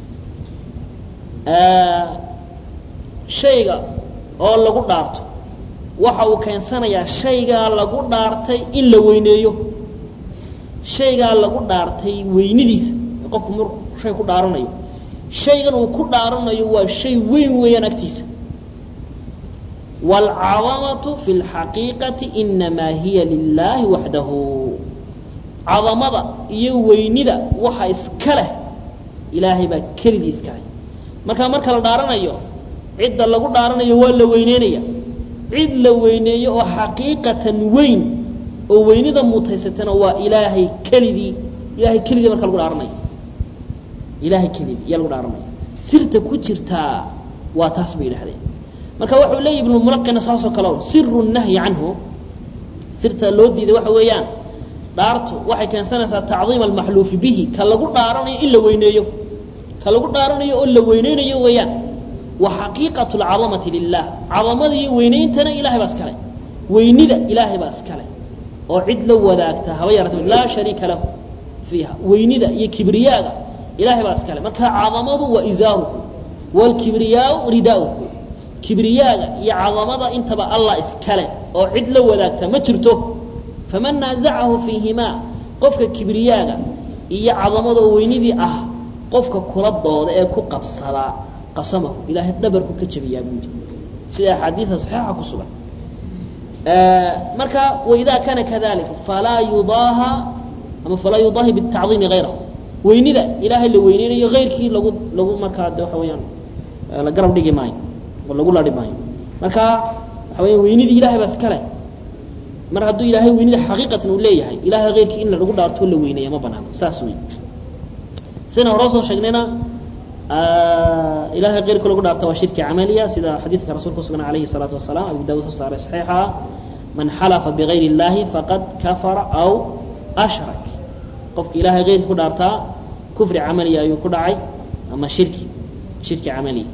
shayga oo lagu dhaarto waxa uu keensanayaa shaygaa lagu dhaartay in la weyneeyo shaygaa lagu dhaartay weynidiisa qofku markuu shay ku dhaaranayo shaygan uu ku dhaaranayo waa shay weyn weeyaan agtiisa wاlcadamatu fi اlxaqiiqati inamaa hiya lilaahi waxdahu cadamada iyo weynida waxa iska leh ilaahay baa keligii iska leh marka marka la dhaaranayo cidda lagu dhaaranayo waa la weyneynaya cid la weyneeyo oo xaqiiqatan weyn oo weynida mutaysatana waa ilaahay keligii ilahay keligii marka lagu dhaaranayo ilahay keligii iyaa lagu dhaaranaya sirta ku jirtaa waa taas bay yidhahdeen marka wuxuu leeyahy ibnulmulaqina saasoo kale siru nahyi canhu sirta loo diiday waxa weeyaan dhaartu waxay keensanaysaa tacdiima almaxluufi bihi ka lagu dhaaranayo in la weyneeyo ka lagu dhaaranayo oo la weyneynayo weeyaan wa xaqiiqatu alcadamati lilah cadamada iyo weyneyntana ilahay baa iskale weynida ilaahay baa iskale oo cid la wadaagta haba yarata laa shariika lahu fiiha weynida iyo kibriyaaga ilahay baa iskale marka cadamadu waa izaaruhu wlkibriyaau ridaauhu kibriyaaga iyo cadamada intaba allah iskale oo cid la wadaagta ma jirto faman naazacahu fiihimaa qofka kibriyaaga iyo cadamada oo weynidii ah qofka kula dooda ee ku qabsadaa qasamahu ilaahay dhabarku ka jabiyaa buudi sida axaadiida saxiixa ku sugan marka waidaa kaana kadalika falaa yudaaha ama falaa yudaahi bitacdiimi hayrahu weynida ilaahay la weyneynayo hayrkii lagu lagu markaa de waxa weyaan la garab dhigi maayo oo lagu ladhi maayo marka waxa weya weynidii ilahay baa iskale mar hadduu ilaahay weynida xaqiiqatan uu leeyahay ilahay hayrkii in lagu dhaarto la weyneeya ma banaano saas wey sidana hore soo sheegnayna ilahay keyrka lagu dhaarta waa shirki camaliya sida xadiidka rasuulka usugna alayhi الsalaatu wasalaam abu dawud soo saaray saxiixa man xalafa bigayr اllahi faqad kafara aw ashrak qofka ilahay keyrka ku dhaartaa kufri camaliya ayuu ku dhacay ama shirki shirki camaliya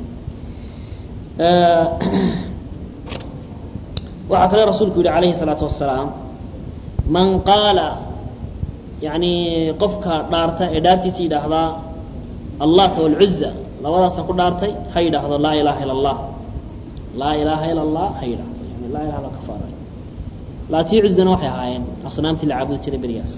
waxaa kale rasuulku yihi alayhi الsalaatu wasalaam man qaala yani qofka dhaarta ee dhaartiisa yidhaahdaa allata wاlcuza labadaasaan ku dhaartay ha yidhaahdo laa ilaha ila اllah laa ilaha ila اllah ha yidhahdo yani laa ilaha illa kafaara laatii cuzana waxay ahaayeen asnaamtii la caabudi jiray berigaas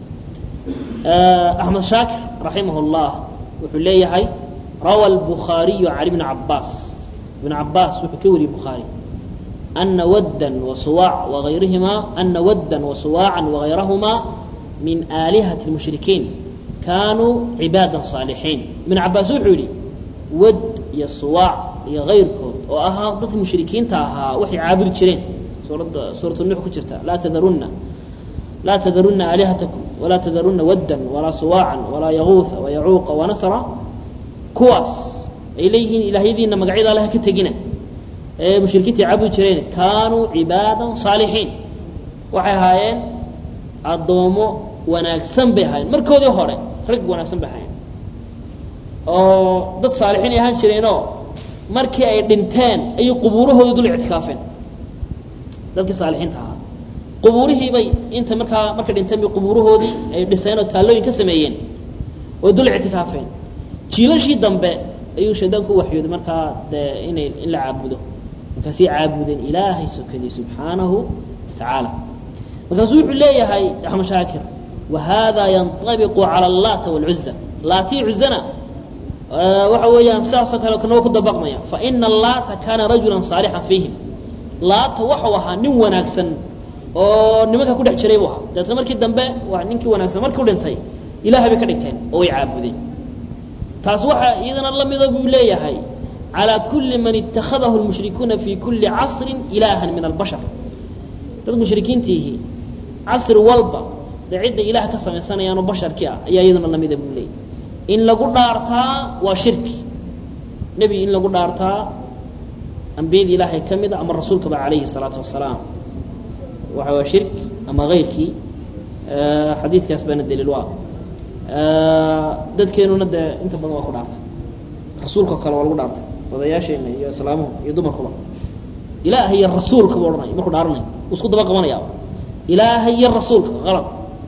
axmed shaakir raximah اllah wuxuu leeyahay rawa الbukhaariyu can ibni cabaas ibn cabaas wuxuu ka wariyey bukhaari ana waddan wasuwaac wagayrihima ana waddan wasuwaacan wagayrahuma min aalihati اlmushrikiin kaanuu cibaada saalixiin ibn cabaas wuxuu yihi wad iyo suwaac iyo kayrkood oo ahaa dadka mushrikiinta ahaa waxay caabudi jireen suuradda suuratu nuux ku jirta laa tadarunna laa tadarunna aalihatakum walaa tadarunna waddan walaa suwaacan walaa yaguuha wayacuuqa wanasra kuwaas ay leeyihiin ilaahyadiina magacyada alle ha ka tegina ee mushrikiinta ay caabudi jireen kaanuu cibaada saalixiin waxay ahaayeen addoomo wanaagsan bay ahaayeen markoodii hore rag wanaagsan bay ahaayeen oo dad saalixiin ay ahaan jireenoo markii ay dhinteen ayay qubuurahooda dul ictikaafeen dadkii saalixiinta ahaa qubuurihii bay inta markaa markay dhinteen bay qubuurahoodii ay dhiseen oo taallooyin ka sameeyeen oo dul ictikaafeen jiilashii dambe ayuu shaydaanku waxyooday markaa dee inay in la caabudo markaasay caabudeen ilaahay sokadii subxaanahu watacaala markaasuu wuxuu leeyahay axmed shaakir wahada yanطabiqu calى اllata wاlcuza laatii cuzana waxa weeyaan sidaasoo kale kanoo ku dabaqmaya faina allaata kaana rajula saalixan fiihim laata waxau ahaa nin wanaagsan oo nimanka ku dhex jiray buu ahaa deetna markii dambe waa ninkii wanaagsan markii u dhintay ilahay bay ka dhigteen oo way caabudeen taas waxaa iyadana la mido buu leeyahay calى kuli man ittakhadahu lmushrikuuna fi kuli casri ilaha min albashar dad mushrikiintiihi casri walba dee cidda ilaah ka samaysanayaanoo basharkii ah ayaa iyaduna lamida buu leeyahy in lagu dhaartaa waa shirki nebi in lagu dhaartaa ambiyadii ilaahay ka mida ama rasuulkaba calayhi الsalaatu wasalaam waxa waa shirki ama kayrkii xadiidkaas baana daliil u ah dadkeenuna dee inta badan waa ku dhaartay rasuulka kale waa lagu dhaartay odayaasheena iyo islaamuhu iyo dumarkuba ilaahay iyo rasuulka buu odhanaya markuu dhaaranay isku daba qabanaya ilaahay iyo rasuulka qalad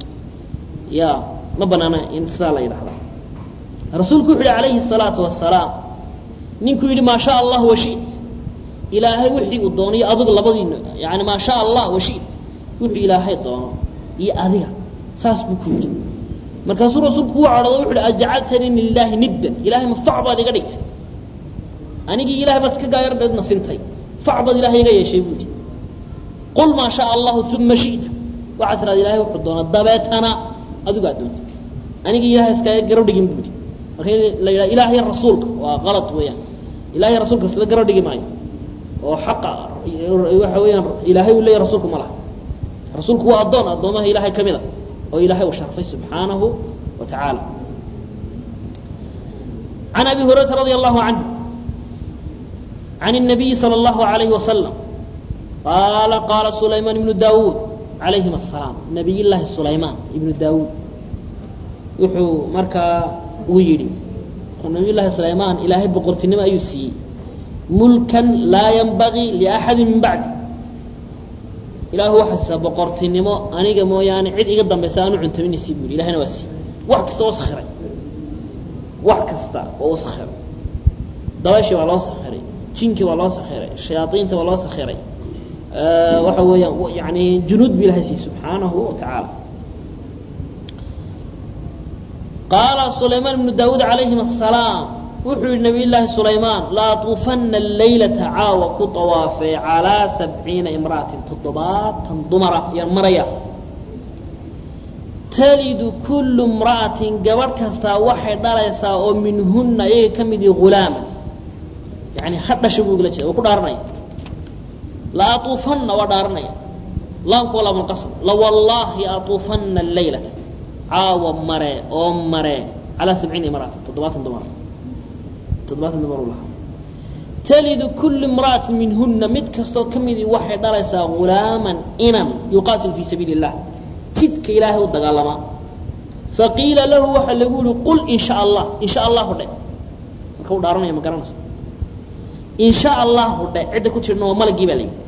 ya ma banaana in sidaa la yidhahda rasuulku wuxu yihi calayhi الsalaatu wasalaam ninkuu yidhi maa shaa allah washit ilaahay wixii uu doono iyo adiga labadiina yani maa shaa allah washit wuxuu ilaahay doono iyo adiga saas buu ku yidhi markaasuu rasuulku u cadhoodo wuxu uhi ajcaltanii lilaahi niddan ilahay ma fac baad iga dhigtay anigii ilahay baad iska gaayar dheedna sintay fac baad ilahay iga yeeshay buu yidhi qul maa shaa allahu uma shita waxaad tirahda ilahay wuxuu doona dabeetana adigu aad doontay anigii ilahay iskaga garab dhigin buu yidhi marka la yidhaha ilaahay rasuulka waa qalad weeyaan ilahay rasuulka isla garab dhigi maayo oo xaqa waxa weeyaan ilaahay uu leeyahy rasuulku ma laha rasuulku waa addoon addoomaha ilahay ka mid a oo ilahay uu sharfay subxaanahu wa tacaala can abi hurayrata radi allahu canhu can الnabiyi salى اllahu alayhi wasalam qaala qaala sulaymaan ibnu daawuud calayhim asalaam nabiy llaahi sulaymaan ibnu daawuud wuxuu markaa uu yidhi nabiy llaahi sulaymaan ilaahay boqortinimo ayuu siiyey mulkan laa yanbagii liaxadi min bacdi ilaahu waxaa siisaa boqortinimo aniga mooyaane cid iga dambaysa aanu cuntaminaysi bu yidhi ilahina waa sii wax kasta oo sakhiray wax kasta oo u sakhiray dabayshii waa loo sakhiray jinkii waa loo sakhiray shayaaiinta waa loo sakhiray waxa weeyaan yani junuud bu ilahay siiyey subxaanahu wa tacaala qaala sulaymaan ibnu daawuud calayhim asalaam wuxuu yihi nabiy llaahi sulaymaan laatuufana laylata caawa ku dawaafee calaa sabciina imra'atin toddobaatan dumara yaan maraya talidu kullu imra'atin gabadh kastaa waxay dhalaysaa oo minhunna iyaga ka midii hulaama yani ha dhasha buu igala jeeda waa ku dhaaranaya laatuufanna waa dhaaranaya laamku waa laamulqasm lawallaahi atuufanna laylata caawa mare oo mare calaa sabciina imra'atin toddobaatan dumar toddobaatan dumar u lahaa talidu kullu imra'atin minhunna mid kastoo ka midii waxay dhalaysaa hulaaman inan yuqaatilu fii sabiili illah jidka ilaahay u dagaalamaa faqiila lahu waxaa lagu yihi qul in sha allah in sha allahu dhe marka u dhaaranaya ma garanaysa in sha allahu dhe cidda ku jirna waa malagii baa layidhi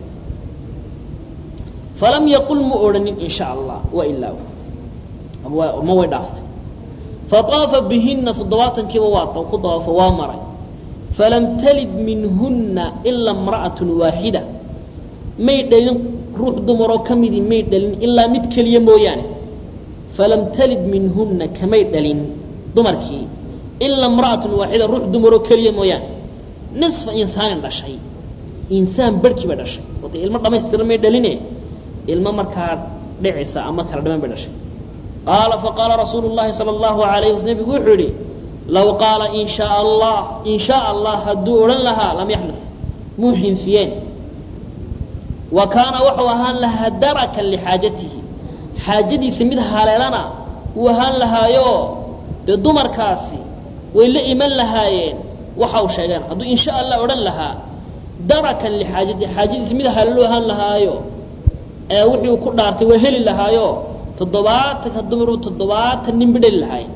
falam yaqul ma odhanin in sha allah waa ilaa ma way dhaaftay faطaafa bihina toddobaatankiiba waa ku dawaafo waa maray falam talid minhunna ila imra'at waaxida may dhalin ruux dumaroo ka midii may dhalin ilaa mid keliya mooyaane falam talid minhunna kamay dhalin dumarkii ilaa imra'atun waaxida ruux dumaroo keliya mooyaane nisfa insaanin dhashay insaan barhkiiba dhashay wata ilmo dhamaystiran may dhaline ilmo markaa dhicisa ama kala dhaman bay dhashay qaala faqaala rasuulu llahi sala allahu alayh wasl nebigu wuxuu yihi low qaala in shaa allah in shaa allah hadduu odhan lahaa lam yaxnuf muu xinfiyeen wa kaana wuxuu ahaan lahaa darakan lixaajatihi xaajadiisa mid haleelana wuu ahaan lahaayo dee dumarkaasi way la iman lahaayeen waxa u sheegeen hadduu in sha allah odhan lahaa darakan lixaajatihi xaajadiisa mid haleelu ahaan lahaayo ee wuxuu ku dhaartay waa heli lahaayo toddobaatanka dumaru toddobaatan nin ba dheli lahaay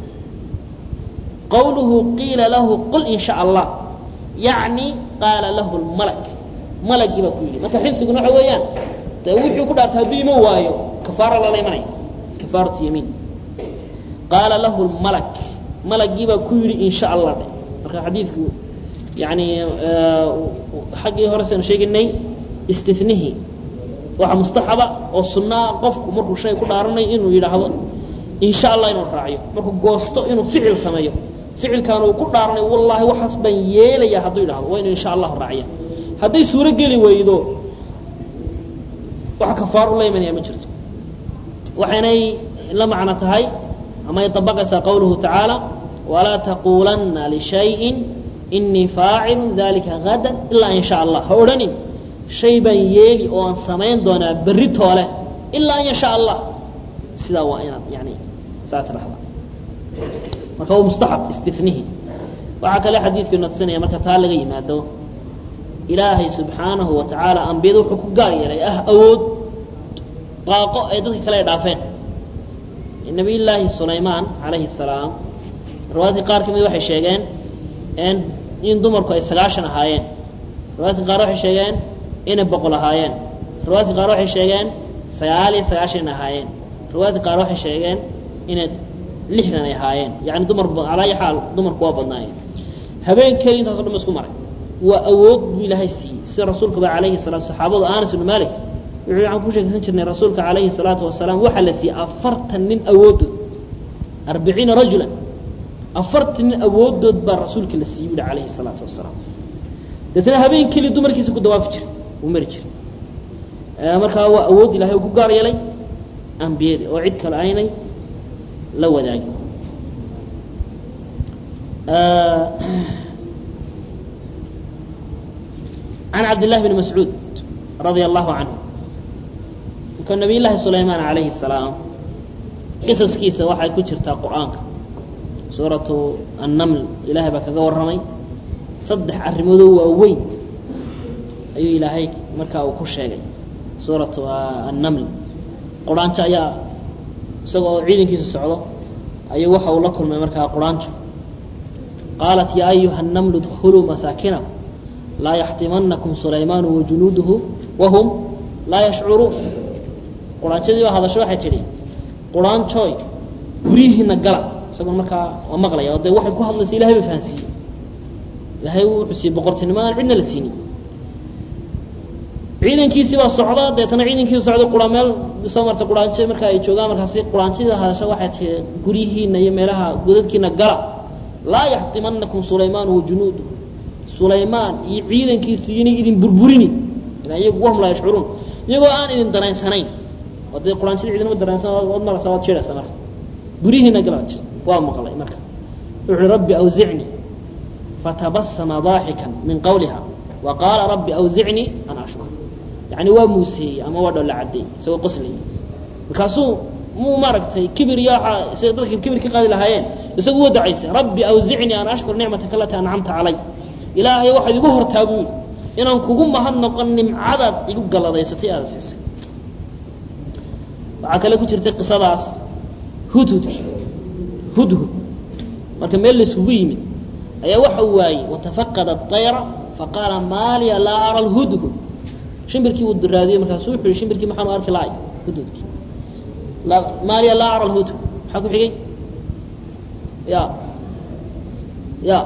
qawluhu qiila lahu qul in sha allah yacni qaala lahu lmalak malagii baa ku yidhi marka xifdiguna waxa weeyaan de wuxuu ku dhaartay hadduu iman waayo kafaara lala imanaya kafaaratu yamiin qaala lahu lmalak malagii baa ku yidhi in sha allah dhe marka xadiidku yani xaggii hore saynu sheeginay istinihii waxaa mustaxaba oo sunaa qofku markuu shay ku dhaaranayo inuu yidhaahdo in sha allah inuu raaciyo markuu goosto inuu ficil sameeyo ficilkaana uu ku dhaaranayo wallaahi waxaas baan yeelaya hadduu yidhahdo waa inuu insha allahu raaciya hadday suuro geli weydo wax kafaar u la imanaya ma jirto waxaynay la macno tahay ama ay dabaqaysaa qawluhu tacaala walaa taquulanna lishayin inii faacilu dalika gadan ilaa in sha allah ha odhanin shay baan yeeli oo aan samayn doonaa berri toole ilaa an yasha allah sidaa waa inaad yani saa tidhahda marka waa mustaxab istinihi waxaa kale xadiidku ina tusinaya marka taa laga yimaado ilaahay subxaanahu wa tacaala ambiyada wuxuu ku gaar yeelay ah awood daaqo ay dadka kale ay dhaafeen nabiy llaahi sulaymaan calayhi salaam riwaayadka qaar ka mid waxay sheegeen in dumarku ay sagaashan ahaayeen riwaayadka qaar waxay sheegeen inay boqol ahaayeen riwaayadka qaar waxay sheegeen sagaal iyo sagaashan inay ahaayeen riwaayadka qaar waxay sheegeen inay lixdan ay ahaayeen yani dumar calaa ayi xaal dumarku waa badnaayeen habeen keli intaaso dhan ba isku maray waa awood buu ilaahay siiyey sida rasuulkaba calayhi salaatu saxaabadu anas ibnu malik wuxuu waxaan ku sheekaysan jirnay rasuulka calayhi salaatu wasalaam waxaa la siiyey afartan nin awoodood arbiciina rajulan afartan nin awoodood baa rasuulka la siiyey buhi calayhi salaatu wasalaam deetna habeen keli dumarkiisa ku dawaafi jiray uu mari jiray markaa waa awood ilahay uu ku gaar yeelay ambiyadii oo cid kale aynay la wadaagin can cabd llahi bni mascuud radia allahu canhu marka nabiy llaahi sulaymaan calayhi salaam qisaskiisa waxay ku jirtaa qur-aanka suuratu annaml ilaahay baa kaga warramay saddex arrimoodoo waaweyn ayuu ilaahay markaa uu ku sheegay suuratu annaml quraanjo ayaa isagoo ciidankiisu socdo ayuu waxa uu la kulmay markaa quraanjo qaalat yaa ayuha الnml اdkuluu masaakinakum laa yaxtimanakum sulaymaan wajunuuduhu wahum laa yashcuruun quraanjadii baa hadasho waxay tidhi quraanjooy guryihiina gala isagoo markaa waa maqlaya oo dee waxay ku hadlaysa ilahay ba fahansiiyey ilahay wuxuu siiyey boqortinimo aan cidna la siinin ciidankiisii baa socda deetana ciidankiisi socda qura meel soo marta quraanjo marka ay joogaan markaasi quraanjada hadasho waxay tihi guryihiina iyo meelaha godadkiina gala laa yaxtimanakum sulaymaan wajunuudu sulaymaan iyo ciidankiisi inay idin burburini ila iyagu wahum laa yashcuruun iyagoo aan idin daraynsanayn oo dee quraanjada ciidanma dareensan waad marasa waad jeedhaysa marka guryihiina gala tir waa maqlay marka wuxuu rabbi awzicnii fatabasama daaxikan min qawliha wa qaala rabbi awzicnii an ashkur yani waa muuseeyey ama waa dholla caddeey isagoo qoslayay markaasuu muu maaragtay kibir iyo waaa sida dadka kibir ka qaadi lahaayeen isagu wa dacaysay rabbi awzicnii an ashkur nicmataka alatii ancamta calay ilaahay waxaad igu hortaa buu yidhi inaan kugu mahad noqon nimcadaad igu galladaysatay aada siisay waxaa kale ku jirtay qisadaas hudhudki hudhud marka meel layskugu yimid ayaa waxa waayey watafaqada طayra faqaala maaliya laa ara lhudhud shimbirkii wuu raadiyey markaasu wuxuu yihi shimbirkii maxaanu arki lahay hudhudkii maaliya laa ara lhudhud maxaa ku xigay ya ya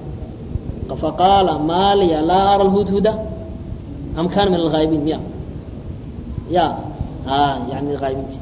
faqaala maaliya laa ara lhudhuda am kana min alghaa'ibiin miya ya yani haayibinti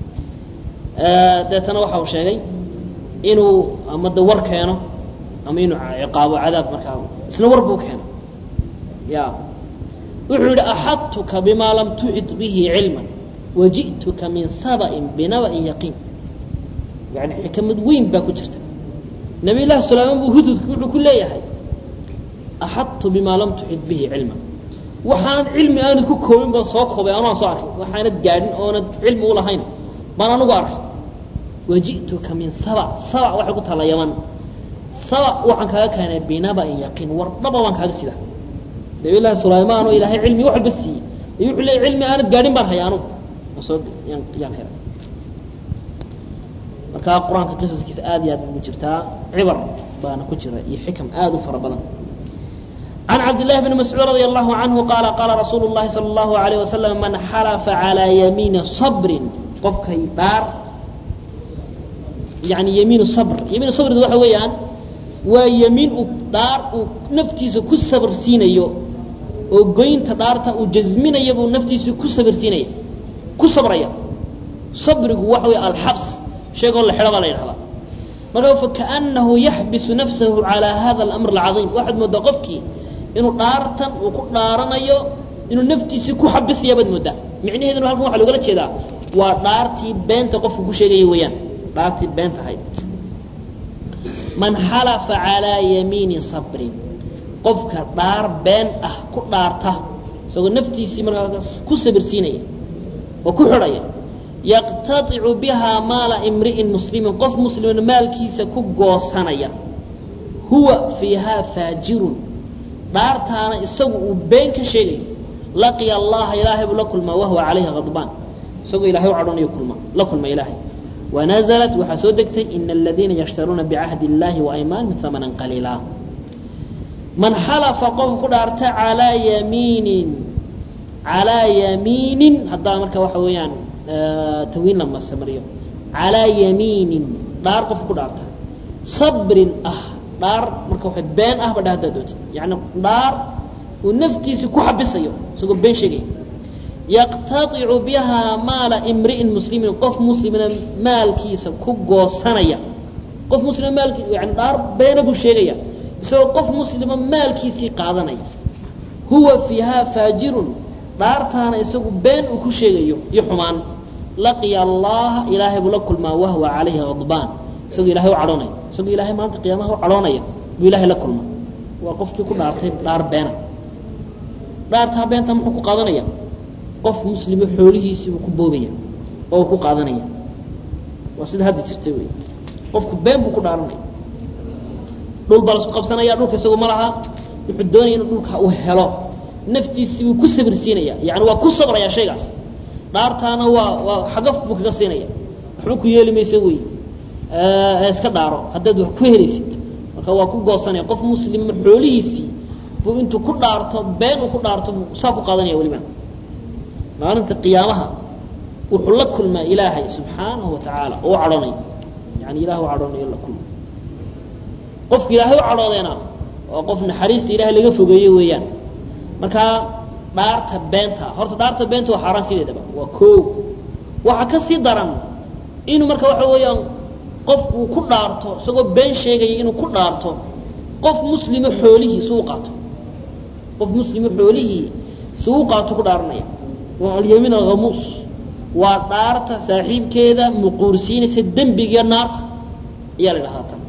deetana waxa uu sheegay inuu ama de war keeno ama inuu ciqaabo cadaab markaa isna war buu keeno ya wuxuu yihi axadtuka bima lam tuxid bihi cilma waji'tuka min saba'in binaba'in yaqiin yani xikamad weyn baa ku jirta nabiy llahi sulaymaan buu hududku wuxuu ku leeyahay axadtu bima lam tuxid bihi cilma waxaanad cilmi aanad ku koobin baan soo koobay anaan soo arkay waxaanad gaadhin oonad cilmi u lahayn baan anugu arkay waji'tuka min saba saba waxay ku taalla yaman saba waxaan kaaga keenay binaba'in yaqiin war dhaba baan kaaga sidaa nabiy llaahi sulaymaan oo ilaahay cilmi wax walba siiyey iyo wuxuu leeyay cilmi aanad gaadhin baan haya anugu aan soo yaan yaan helay markaa qur-aanka qisaskiisa aad iyo aad ugu jirtaa cibar baana ku jira iyo xikam aad u fara badan عن عبد الله بن مسعود رضي الله عنه قال قال رسول الله صلى الله عليه وسلم من حلف على يمين صبر qofkay dhaar yani ymiin صbr ymiin صbr waxa weeyaan waa ymiin uu dhaar uu naftiisa ku sabr siinayo oo goynta dhaarta uu jasminayo buu naftiisa ku sabr siinaya ku sabraya صabrigu waxa wey alxabs sheegoo la xidho baa la yidhahdaa marka fakaأnahu yaxbisu nafsahu عalى hada الأmr الcaظيم waxaad moodaa qofkii inuu dhaartan uu ku dhaaranayo inuu naftiisii ku xabisaya baad moodaa micnaheeduna halkan waxa loogala jeedaa waa dhaartii beenta qofku ku sheegaya weeyaan dhaartii beenta ahayd man xalafa calىa yamiini sabrin qofka dhaar been ah ku dhaarta isagoo naftiisii markaa ku sabirsiinaya oo ku xidhaya yaqtaicu bihaa maala imri'in muslimin qof muslimin maalkiisa ku goosanaya huwa fiihaa faajirun dhaartaana isagu uu been ka sheegayo laqiya allaha ilaahay buu la kulmaa wahuwa calayhi hadbaan isagoo ilahay u cadhoonayo kulma la kulma ilaahay wanaزlat waxaa soo degtay ina aladiina yashtaruuna bicahdi اllahi waaymaanihim hamanan qaliila man xalafa qof ku dhaarta calaa yamiinin calaa yamiinin haddaa marka waxa weeyaan tawiin la masamariyo calaa yamiinin dhaar qof ku dhaarta sabrin ah dhaar marka waa been ah ba dha haddaa doontid yani dhaar uu naftiisi ku xabisayo isagoo been sheegaya yaqtaicu bihaa maala imri'in muslimin qof muslimina maalkiisa ku goosanaya qof muslima maalkii yani dhaar beena buu sheegaya isagoo qof muslima maalkiisii qaadanaya huwa fiihaa faajirun dhaartaana isagu been uu ku sheegayo iyo xumaan laqiya allaha ilaahay buu la kulmaa wahwa calayhi hadbaan isagoo ilahay u cadhoonaya isagoo ilahay maanta qiyaamaha u cadhoonaya buu ilahay la kulma waa qofkii ku dhaartay dhaar beena dhaartaa beenta muxuu ku qaadanaya qof muslimo xoolihiisii buu ku boobaya oo uu ku qaadanaya waa sida hadda jirta wey qofku been buu ku dhaaranaya dhul baa lasku qabsanaya dhulka isagu ma laha wuxuu doonaya inuu dhulka uu helo naftiisii buu ku sabirsiinaya yani waa ku sabraya shaygaas dhaartaana waa waa xagaf buu kaga siinaya waxba ku yeeli mayso wey iska dhaaro haddaad wax ku helaysid marka waa ku goosanaya qof muslima xoolihiisii buu intuu ku dhaarto been uu ku dhaarto buu saa ku qaadanaya weliba maalinta qiyaamaha wuxuu la kulmaa ilaahay subxaanahu wa tacaala oo u cadhonaya yani ilahay u cadhoonayo la kulma qofka ilaahay u cadhoodeena waa qof naxariista ilahay laga fogeeye weeyaan markaa dhaarta beenta horta dhaarta beenta waa xaaraan sideedaba waa koo waxaa ka sii daran inuu marka waxa weeyaan qof uu ku dhaarto isagoo been sheegaya inuu ku dhaarto qof muslimo xoolihii si u qaato qof muslimo xoolihii si u qaato ku dhaaranaya waa alyamiin alhamuus waa dhaarta saaxiibkeeda muquursiinaysa dembigiiyo naarta ayaa la idhahdaa tan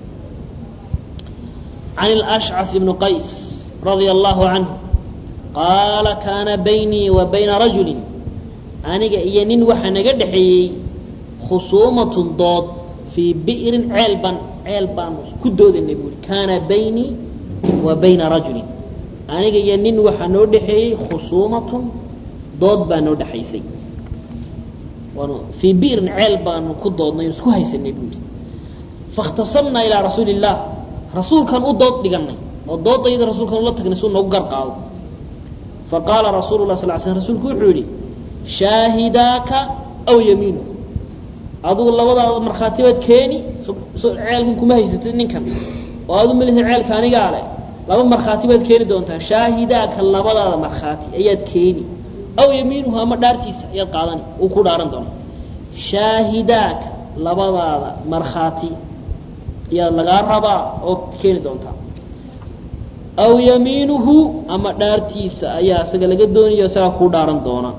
can اlأshcaf ibn qays radia allahu canhu qaala kaana baynii wa bayna rajuli aniga iyo nin waxaa naga dhexeeyey khusuumatun dood fii bi'rin ceel baan ceel baanu ku doodanay buuri kaana baynii wa bayna rajulin aniga iyo nin waxaa noo dhexeeyey khusuumatun dood baa noo dhexaysay waanu fii bi'rin ceel baanu ku doodnay isku haysanay buuri faاkhtasamnaa ilaa rasuuli الlah rasuulkan u dood dhiganay oo doodayda rasuulkan ula tagnay suu noogu gar qaado faqaala rasuulu lah sal sl rsulku wuxuu yihi shaahidaaka aw yamiinu adugu labadaada markhaati baad keeni ceelkan kuma haysatid ninkan oo aadu malisa ceelka anigaa leh laba markhaati baad keeni doontaa shaahidaaka labadaada markhaati ayaad keeni aw yamiinuhu ama dhaartiisa ayaad qaadani uu ku dhaaran doona shaahidaaka labadaada markhaati ayaad lagaa rabaa oo keeni doontaa aw yamiinuhu ama dhaartiisa ayaa isaga laga doonayo isagaa kuu dhaaran doona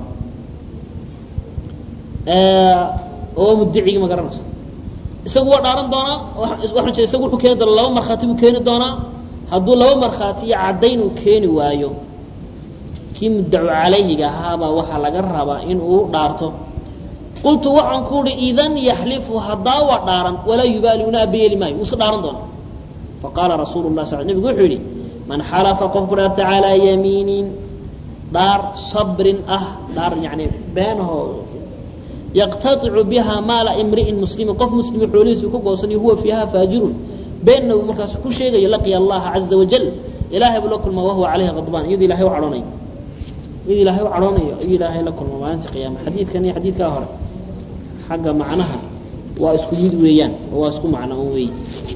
oo mudicigi ma garanaysa isagu waa dhaaran doonaa waxaan jira isagu wuxuu keeni doonaa laba markhaati buu keeni doonaa hadduu laba markhaati iyo caddayn uu keeni waayo kii muddacu calayhiga ahaabaa waxaa laga rabaa in uu dhaarto qultu waxaan ku uhi idan yaxlifu haddaa waa dhaaran walaa yubaali una abayeeli maayo wuu iska dhaaran doonaa faqaala rasuulu lah sal nebigu wuxuu yidhi man xalafa qofku dhaarta calaa yamiinin dhaar sabrin ah dhaar yani beenahoo yaqtaicu biha maala imri'in muslimin qof muslima xoolihiisu ku goosanayo huwa fiiha faajirun beenna uu markaas ku sheegayo laqiya allaha caza wajal ilaahay buu la kulmaa wahuwa calayhi qadbaan iyadoo ilahay u cadhoonayo iyadoo ilaahay u cadhoonayo ayuu ilaahay la kulma maalinta qiyaama xadiidkan iyo xadiidkaa hore xagga macnaha waa isku mid weeyaan oo waa isku macno weey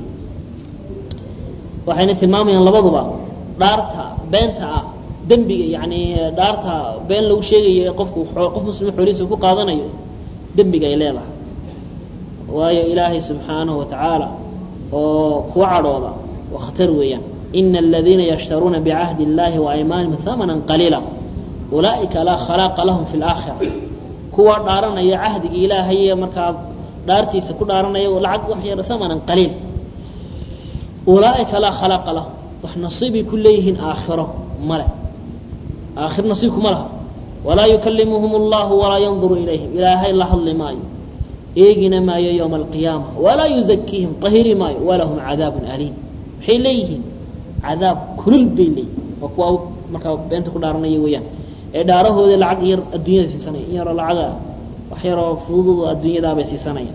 waxayna tilmaamayaan labaduba dhaarta beenta ah dembiga yani dhaarta been lagu sheegayo ee qofku qof muslima xoolihiisa ku qaadanayo dembiga ay leedahay waayo ilaahay subxaanahu wa tacaala oo kuwa cadhooda waa khatar weeyaan ina aladiina yashtaruuna bicahdi اllahi waaymaanihim hamana qaliila ulaa'ika laa khalaaqa lahum fi اlaakhira kuwa dhaaranaya cahdiga ilaahay markaa dhaartiisa ku dhaaranaya lacag wax yar hamanan qaliil ulaaئika laa khalaaqa lahum wax nasiibay ku leeyihiin aakhiro male aakhir nasiibkuma laha walaa yukalimuhum اllahu walaa yanduru ilayhim ilaahay la hadli maayo eegina maayo ywma alqiyaama walaa yuzakiihim طahiri maayo walahum cadaabu aliim waxay leeyihiin cadaab kulul bay leeyihin waa kuwa markaa beenta ku dhaaranaya weeyaan ee dhaarahooda lacag yar adduunyada siisanaya in yaroo lacaga wax yaroo fudud adduunyadaabay siisanayaan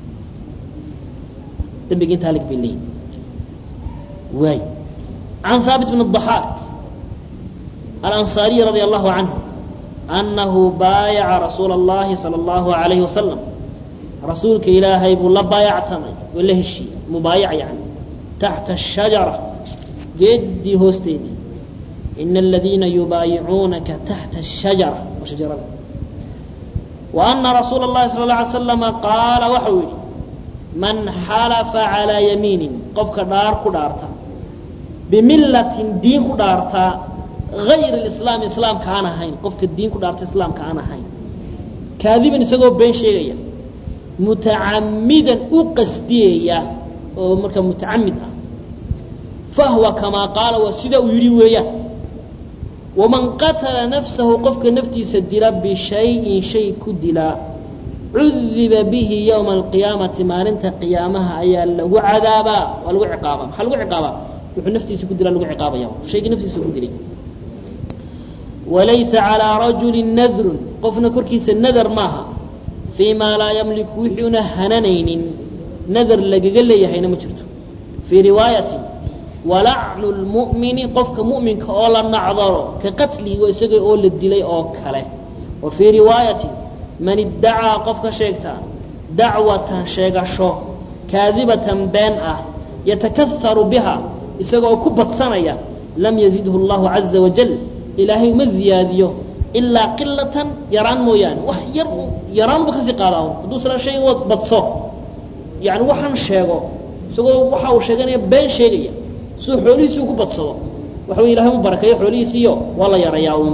dembiga intaa lig bay leeyihin waay can haabit bn الضaxaak alanصaariي radي allahu canhu anahu baayaca rasuula اllahi salى اllahu عalayhi wasalam rasuulka ilaahay buu la baayactamay oo la heshiiyey mubaayac yani taxta الshajara geedii hoosteedii ina aladiina yubaayicuunaka taxta الshajara waa shajarada wa ana rasuula اllahi salى اله alay slama qaala waxau yihi man xalafa calىa yamiinin qofka dhaar ku dhaarta bimillatin diin ku dhaartaa gayr اlislaam islaamka aan ahayn qofka diin ku dhaarta islaamka aan ahayn kaadiban isagoo been sheegaya mutacamidan u qasdiyaya oo markaa mutacamid ah fahwa kamaa qaala waa sida uu yidhi weeyaan waman qatala nafsahu qofka naftiisa dila bishayin shay ku dilaa cudiba bihi ywma alqiyaamati maalinta qiyaamaha ayaa lagu cadaabaa waa lagu ciqaabaa maxaa lagu ciqaabaa wuxuu naftiisa ku dilaa lagu ciqaabaya shaygii naftiisa ku dilay walaysa calىa rajuli nadrun qofna korkiisa nadar maaha fii maa laa yamliku wixiuna hananaynin nadar lagaga leeyahayna ma jirto fii riwaayatin walacnu lmu'mini qofka mu'minka oo la nacdaro ka qatlihi waa isaga oo la dilay oo kale wa fii riwaayatin man iddacaa qofka sheegta dacwatan sheegasho kaadibatan been ah yatakaaru biha isagoo ku badsanaya lam yazidhu اllahu caza wajal ilaahay uma ziyaadiyo ilaa qilatan yaraan mooyaane wax yar yaraanba kasii qaadaa hadduu isla shayga badso yani waxaan sheego isagoo waxa uu sheeganaya been sheegaya siduu xoolihiisii ku badsado waxa wey ilahay u barakeeyo xoolihiisiiyo waa la yarayaa un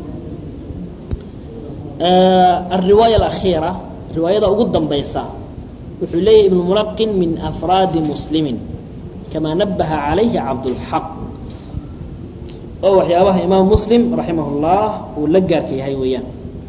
alriwaaya alakhiira riwaayada ugu dambaysa wuxuu leeyahy ibnu mulaqin min afraadi muslimin kamaa nabaha calayhi cabdulxaq oo waxyaabaha imaam muslim raximah اllah uu la gaarka yahay weeyaan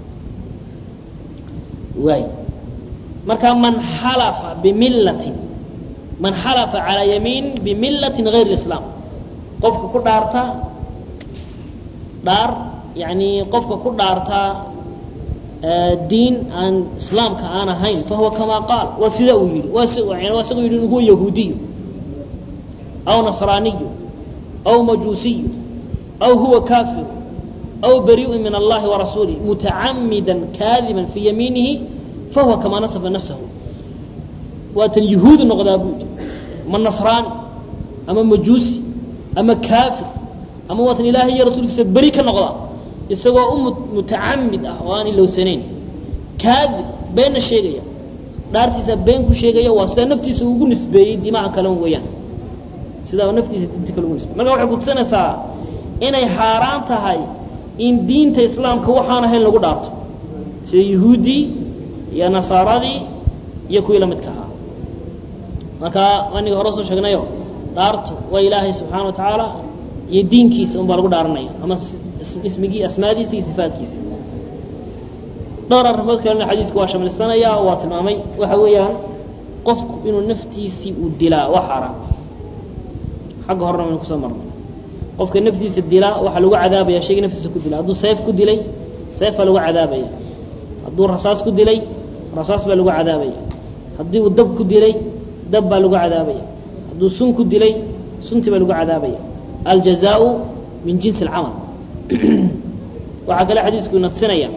waay marka man xalafa bimillatin man xalafa calaa yamiin bimillatin gayr اislaam qofka ku dhaarta dhaar yani qofka ku dhaarta diin aan islaamka aan ahayn fahuwa kamaa qaal waa sida uu yihi waa isagoo yidhi huwa yahuudiyu aw nasraaniyu aw majuusiyu aw huwa kafir aw bariiءu min allahi warasuulih mutacamida kaadiba fii yamiinihi fahuwa kamaa nasafa nafsahu waatan yahuudi noqdaa buu yidhi ma nasraani ama majuusi ama kaafir ama waatan ilaahay iyo rasuulkiisa beri ka noqdaa isagoo u mutacamid ah oo aan ilowsanayn kaadib beenna sheegaya dhaartiisa been ku sheegaya waa sidaa naftiisa ugu nisbeeyey dimaha kale weeyaan sidaa naftiisa diinta kale ugu nisbeeyey marka waxay kutusinaysaa inay xaaraan tahay in diinta islaamka waxaan ahayn lagu dhaarto sida yahuuddii iyo nasaaradii iyo kuwii la midka ahaa marka aniga hore soo sheegnayo dhaartu waa ilaahay subxaana wa tacaala iyo diinkiisa un baa lagu dhaaranaya ama ismigii asmaadiisa iyo sifaadkiisa dhowr arrimood kalena xadiisku waa shamlisanaya waa tilmaamay waxa weeyaan qofku inuu naftiisii uu dilaa waa xaaraan xagga horena waynu kusoo marnay qofka naftiisa dilaa waxaa lagu cadaabaya shayga naftiisa ku dila hadduu seef ku dilay seef baa lagu cadaabaya hadduu rasaas ku dilay rasaas baa lagu cadaabaya haddii uu dab ku dilay dab baa lagu cadaabaya hadduu sun ku dilay sunti baa lagu cadaabaya aljazaau min jinsi alcamal waxaa kale xadiisku ina tusinaya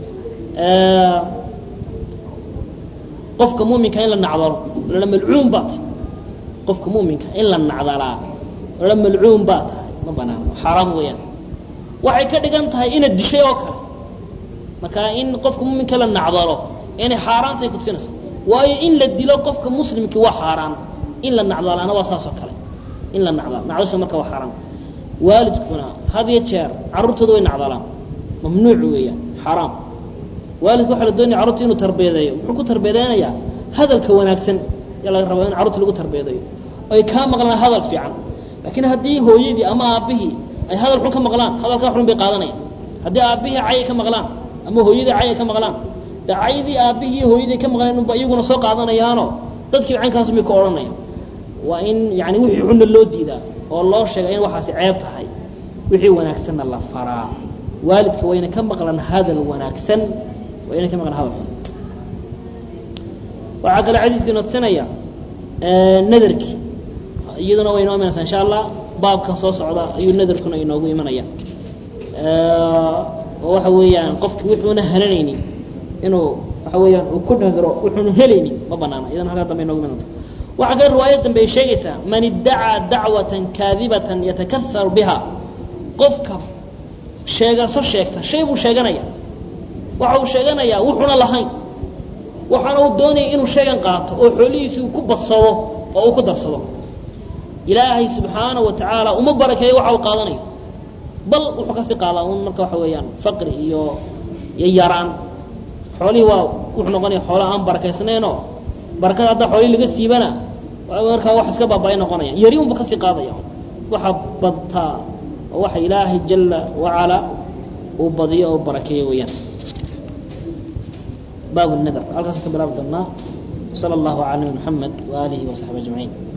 qofka muminka in la nacdalo lala malcuun baa tahay qofka muminka in la nacdalaa lala malcuun baa tahay ma banaano xaaraam weeyaan waxay ka dhigan tahay inaad dishay oo kale marka in qofka muminka la nacdalo inay xaaraantahay kutusinaysa waayo in la dilo qofka muslimkii waa xaaraan in la nacdalaana waa saas oo kale in la nacdalo nacdasha marka waa xaaraan waalidkuna had iyo jeer carruurtooda way nacdalaan mamnuuc weeyaan xaaraam waalidku waxa la doonaya carruurta inuu tarbiyadeeyo muxuu ku tarbiyadeynayaa hadalka wanaagsan ayaa laga rabaa in carruurta lagu tarbiyadeeyo ay kaa maqlaan hadal fiican laakiin haddii hooyadii ama aabbihii ay hadal xun ka maqlaan hadalkaa xun bay qaadanaya haddii aabbihii cayay ka maqlaan ama hooyadii cayay ka maqlaan de caydii aabbihii hooyadii ka maqlaan unba iyaguna soo qaadanayaano dadkii caynkaas bay ka odhanaya waa in yani wixii xunna loo diidaa oo loo sheega in waxaasi ceeb tahay wixii wanaagsanna la faraa waalidka wayna ka maqlan hadal wanaagsan waa inay ka maqlan hadal xun waxaa kale xadiisku ina tusinaya nadarkii iyaduna way inoo imanaysaa insha allah baabkan soo socda ayuu nadarkuna inoogu imanaya oo waxa weeyaan qofki wuxuuna helanaynin inuu waxa weeyaan uu ku nadro wuxuuna helaynin ma banaana iyadana halkaa dambe inoogu iman doonto waxaa kale riwaayad dambe ay sheegaysaa man iddacaa dacwatan kaadibatan yatakaaru biha qofka sheegaso sheegta shay buu sheeganaya waxa uu sheeganayaa wuxuuna lahayn waxaana uu doonaya inuu sheegan qaato oo xoolihiisi uu ku badsado oo uu ku darsado ilaahay subxaana wa tacaala uma barakeeyo waxa uu qaadanayo bal wuxuu kasii qaadaa un marka waxa weeyaan faqri iyo iyo yaraan xoolihii waa wuxuu noqonaya xoola aan barakaysnaynoo barakada haddaa xoolihii laga siibana markaa wax iska baaba-ay noqonaya yari unba kasii qaadaya waxa badtaa oo waxa ilaahay jala wacala uu badiyo oo barakeeyo weeyaan bab الndr halkaas ka bilaabi doonaa slى الlaه عalى نبي محamed وآlihi وصaحبi أجمaعين